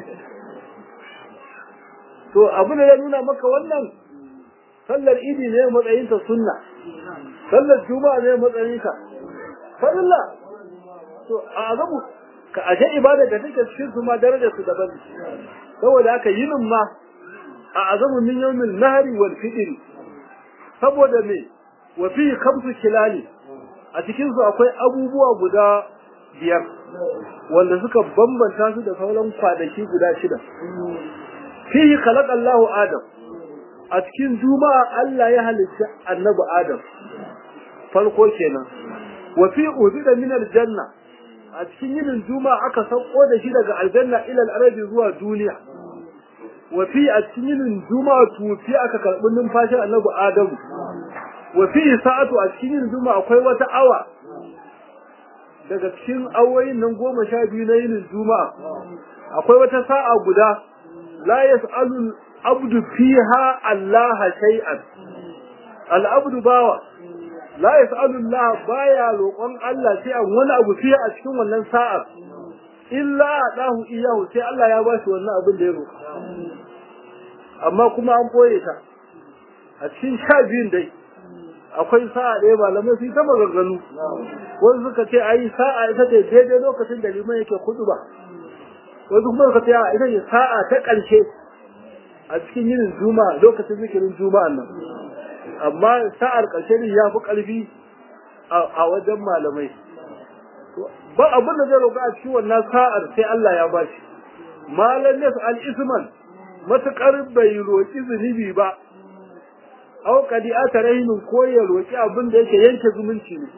to abu da ya nuna maka wannan sallar idi ne matsayinta sunna sallar juma'a ne matsayinka farilla to a azabu ka ashe ibada da take cikin su ma darajar su daban saboda haka yinin ma a azabu min yawmil nahri wal fitr saboda me wa fi khamsu kilali a cikin su akwai abubuwa guda biyar wanda suka bambanta su da sauran kwanaki guda shida fihi khalaqa Allahu Adam a cikin juma'a Allah ya halitta annabi Adam farko kenan wa fi udida min aljanna a cikin yinin juma'a aka sauko da shi daga aljanna ila al-ardi zuwa duniya wa fi a cikin yinin juma'a tufi aka karbi numfashin annabi Adam wa fi sa'atu a cikin yinin juma'a akwai wata awa daga cikin awoyin nan goma sha biyu na yinin juma'a akwai wata sa'a guda la yas'alu abdu fiha Allah shay'an al-abdu bawa la yas'alu Allah baya roƙon Allah sai an wani abu fiye a cikin wannan sa'ar illa dahu iyahu sai Allah ya ba shi wannan abin da ya roƙa amma kuma an boye ta a cikin sha biyun dai akwai sa'a ɗaya malamai su ta maganganu wasu suka ce ayi sa'a ita ce daidai lokacin da liman yake kudu ba wasu kuma suka ce ita ce sa'a ta ƙarshe a cikin yin juma'a lokacin zikirin juma'an nan amma sa'ar ƙarshe ne ya fi ƙarfi a wajen malamai ba abin da zai roƙa a cikin wannan sa'ar sai Allah ya ba shi malam yas al isman matuƙar bai roƙi zunubi ba aw qadi atarahin ko ya roƙi abin da yake yanke zumunci ne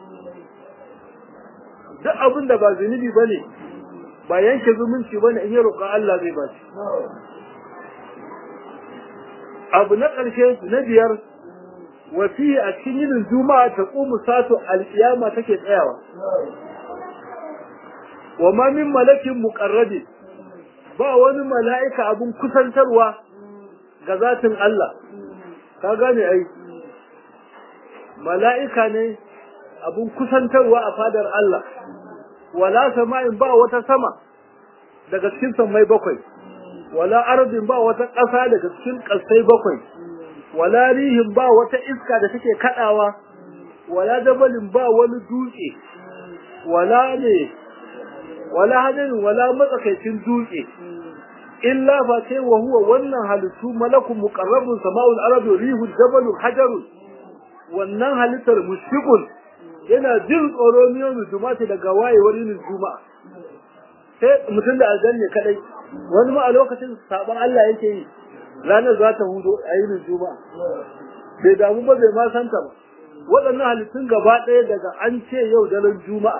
duk abin da ba zunubi bane ba yanke zumunci bane in ya roƙa Allah zai ba shi abu na ƙarshe na biyar wasi a cikin yinin juma'a ta ƙumu sato alƙiyama take tsayawa wa ma min malakin muqarrabi ba wani mala'ika abun kusantarwa ga zatin Allah ka gane ai mala'ika ne abun kusantarwa a fadar Allah wala sama'in ba wata sama daga cikin sammai bakwai wala ardin ba wata ƙasa daga cikin ƙasai bakwai wala rihin ba wata iska da take kadawa wala dabalin ba wani dutse wala ne wala hadarin wala matsakaicin dutse illa fa sai wa huwa wannan halittu malakun muqarrabun sama'ul aradu rihul jabalun hajarun wannan halittar mushfiqun yana jin tsoro miyan juma'ati daga wayewar yin juma'a sai mutum da aljanna kadai wani ma a lokacin saban Allah yake yi ranar za ta hudo a yinin juma'a bai damu ba bai ma santa ba waɗannan halittun gaba ɗaya daga an ce yau daren juma'a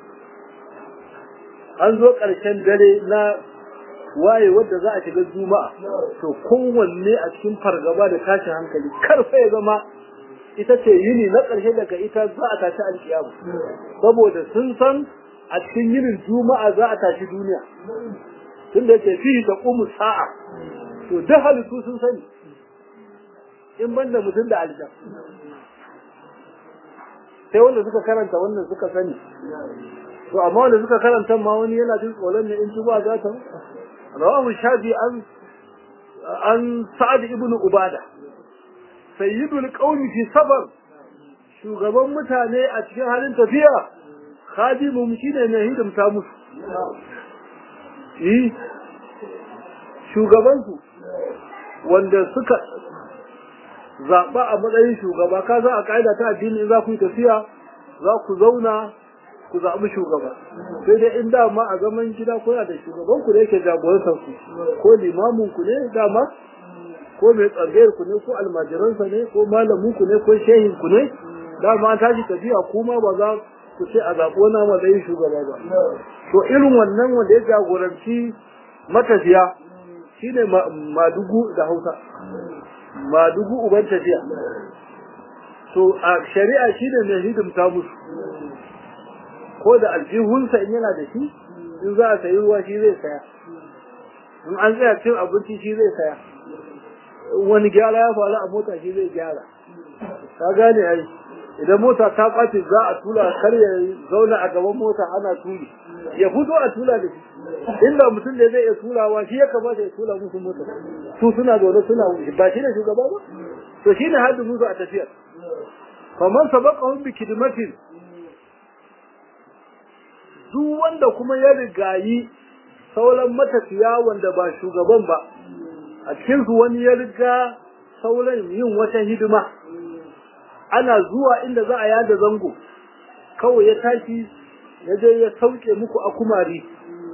an zo ƙarshen dare na waye wadda za a shiga juma'a to kowanne a cikin fargaba da tashin hankali karfa ya zama ita ce yini na ƙarshe daga ita za a tashi alƙiyama saboda sun san a cikin yinin juma'a za a tashi duniya tunda yake fi da ƙumu sa'a to duk halittu sun sani in banda mutum da aljan sai wanda suka karanta wannan suka sani to amma wanda suka karanta ma wani yana jin tsoron ne in tuba za ta rawahu shafi an an sa'ad ibn ubada sayyidul qaumi fi sabar shugaban mutane a cikin halin tafiya khadimu shine mai hidimta musu yi shugabansu wanda suka zaɓa a matsayin shugaba ka za a ƙa'ida ta addini in za ku yi tafiya za ku zauna ku zaɓi shugaba sai dai in dama a zaman gida kuna da shugaban ku da yake jagorantar ku ko limamin ku ne dama ko mai tsangayar ku ne ko almajiransa ne ko malamin ku ne ko shehin ku ne dama an tashi tafiya kuma ba za ku ce a zaɓi wani matsayin shugaba ba to irin wannan wanda ya jagoranci matafiya shine madugu da hausa madugu uban tafiya to a shari'a shine mai hidimta musu ko da aljihunsa in yana da shi in za a sayi ruwa shi zai saya in an tsaya cin abinci shi zai saya wani gyara ya faru a mota shi zai gyara ka gane ai idan mota ta ɓace za a tula kar ya zauna a gaban mota ana tuli ya fito a tula da shi inda mutum da zai iya tulawa shi ya kamata ya tula musu mota su suna zaune suna ba shi ne shugaba ba to shi ne haddin musu a tafiyar faman sabaqahum bi kidmatin duk wanda kuma ya rigayi sauran matafiya wanda ba shugaban ba a cikin su wani ya riga sauran yin wata hidima ana zuwa inda za a yada zango kawai ya tashi ya je ya sauke muku a kumari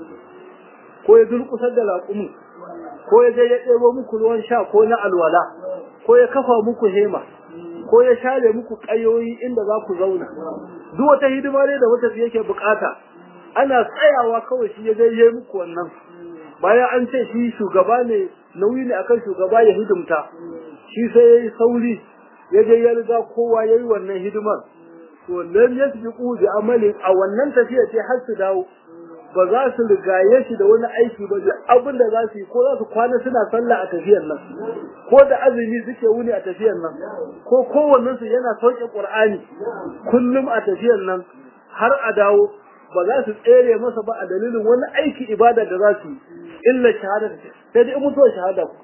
ko ya durkusar da laƙumin ko ya je ya ɗebo muku ruwan sha ko na alwala ko ya kafa muku hema ko ya share muku ƙayoyi inda za ku zauna duk wata hidima ne da wata yake bukata ana tsayawa kawai shi ya je ya muku wannan bayan an ce shi shugaba ne nauyi ne akan shugaba ya hidimta shi sai ya yi sauri ya je ya riga kowa ya yi wannan hidimar to lam yasbiqu bi amali a wannan tafiya ce har su dawo ba za su rigaye shi da wani aiki ba duk abin da za su yi ko za su kwana suna sallah a tafiyar nan ko da azumi suke wuni a tafiyar nan ko kowannen su yana sauke qur'ani kullum a tafiyar nan har a dawo ba za su tsere masa ba a dalilin wani aiki ibada da za su yi illa shahada sai dai mutuwar shahada ku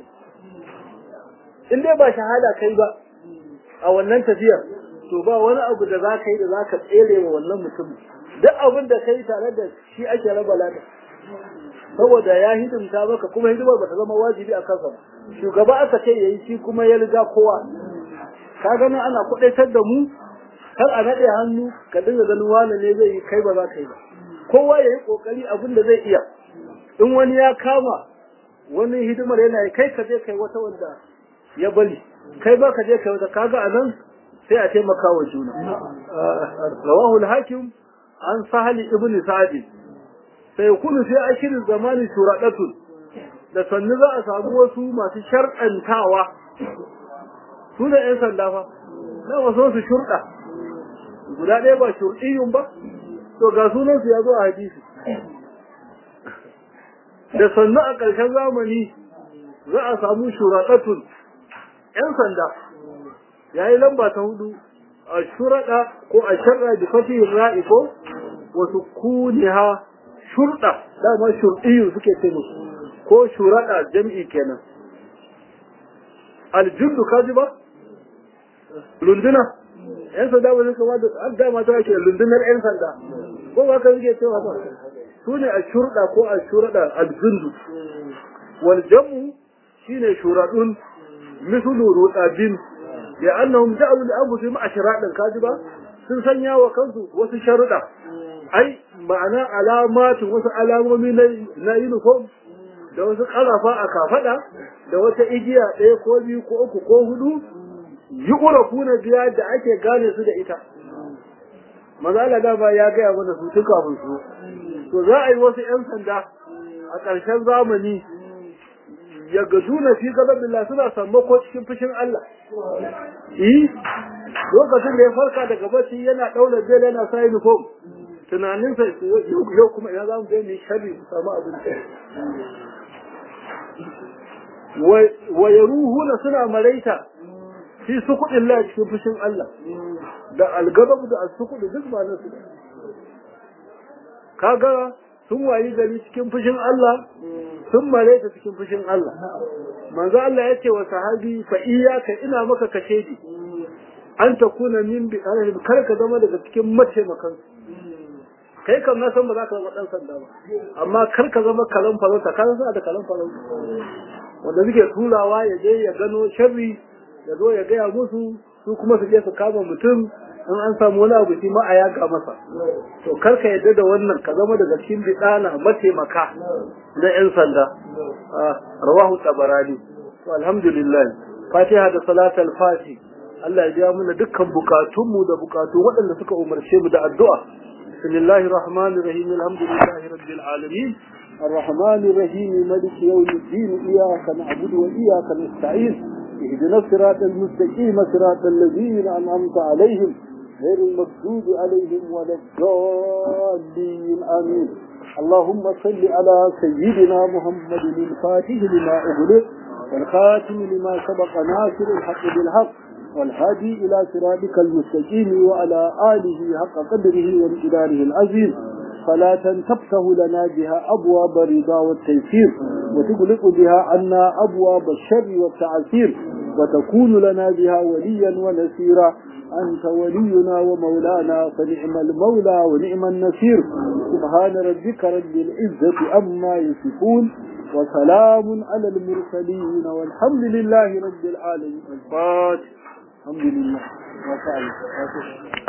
in dai ba shahada kai ba a wannan tafiyar to ba wani abu da za ka yi da za ka tsere wa wannan mutum duk abin da ka yi tare da shi ake raba lada saboda ya hidimta maka kuma hidimar ba ta zama wajibi a kansa ba shugaba aka ce ya yi shi kuma ya riga kowa ka gani ana kudaitar da mu kar a naɗe hannu ka dinga ganin wane ne zai yi kai ba za ka yi ba kowa ya yi ƙoƙari abin da zai iya in wani ya kama wani hidimar yana yi kai ka je kai wata wanda ya bali kai ba ka je kai wata kaga a nan sai a taimaka wa juna rawahu al-hakim an sahali ibn sa'd sai kunu sai ashirin zamani shuradatun da sannu za a samu wasu masu sharɗantawa su ne ‘yan sanda fa na wasu su shurɗa guda ɗaya ba shurɗiyun ba to ga sunansu ya zo a hadisi da sannu a ƙarshen zamani za a samu shuraɗatun ‘yan sanda ya yi lamba ta hudu a shuraɗa ko a sharra da fatihin ra'i ko wasu kuniha shurɗa dama shurɗiyu suke ce musu ko shuraɗa jam'i kenan aljundu kaji ba lunduna yan sanda ba suka ba da an dama ta ke lundunar yan sanda ko ba ka suke cewa ba su ne a shurɗa ko a shuraɗa aljundu wal jam'u shine shuradun mislu rudabin ya annahum ja'alu li anfusihim ashradan kaji ba sun sanya wa kansu wasu sharuɗa ai ma'ana alamatu wasu alamomi na uniform da wasu ƙarafa a kafaɗa da wata igiya ɗaya ko biyu ko uku ko hudu yi ƙurafu na biya da ake gane su da ita maza Allah dama ya gaya mana su tun kafin su to za a yi wasu 'yan sanda a ƙarshen zamani ya gaju na fi billah suna sammako cikin fushin Allah yi lokacin da ya farka daga bacci yana ɗaura bel yana sa uniform tunaninsa yau kuma ina za mu je mu sharri su samu abin wa yaruhuna suna maraita fi sukuɗin Allah cikin fushin Allah da algabab da asukudu duk ba nasu kaga sun wayi gari cikin fushin Allah sun maraita cikin fushin Allah manzo Allah ya ce wa sahabi fa iyyaka ina maka kashedi an ta kuna min bi kar ka zama daga cikin mataimakan kai kam na san ba za ka zama dan sanda ba amma kar ka zama kalan farauta ka san da kalan farauta wanda suke turawa ya je ya gano sharri ya zo ya gaya musu su kuma su je su kama mutum in an samu wani abu shi ma a yaga masa to kar ka yadda da wannan ka zama daga cikin bidana mataimaka na yan sanda rawahu tabarani to alhamdulillah fatiha da salatul fati Allah ya biya mana dukkan bukatunmu da bukatu waɗanda suka umarce mu da addu'a bismillahir rahmanir rahim alhamdulillahi rabbil alamin الرحمن الرحيم ملك يوم الدين إياك نعبد وإياك نستعين اهدنا الصراط المستقيم صراط الذين أنعمت عليهم غير المغضوب عليهم ولا الضالين آمين اللهم صل على سيدنا محمد الفاتح لما أغلق والخاتم لما سبق ناصر الحق بالحق والهادي إلى صراطك المستقيم وعلى آله حق قدره وامتداره العظيم صلاة تفتح لنا بها أبواب الرضا والتيسير وتغلق بها عنا أبواب الشر والتعسير وتكون لنا بها وليا ونسيرا أنت ولينا ومولانا فنعم المولى ونعم النصير سبحان ربك رب العزة أما يصفون وسلام على المرسلين والحمد لله رب العالمين الفاتح الحمد لله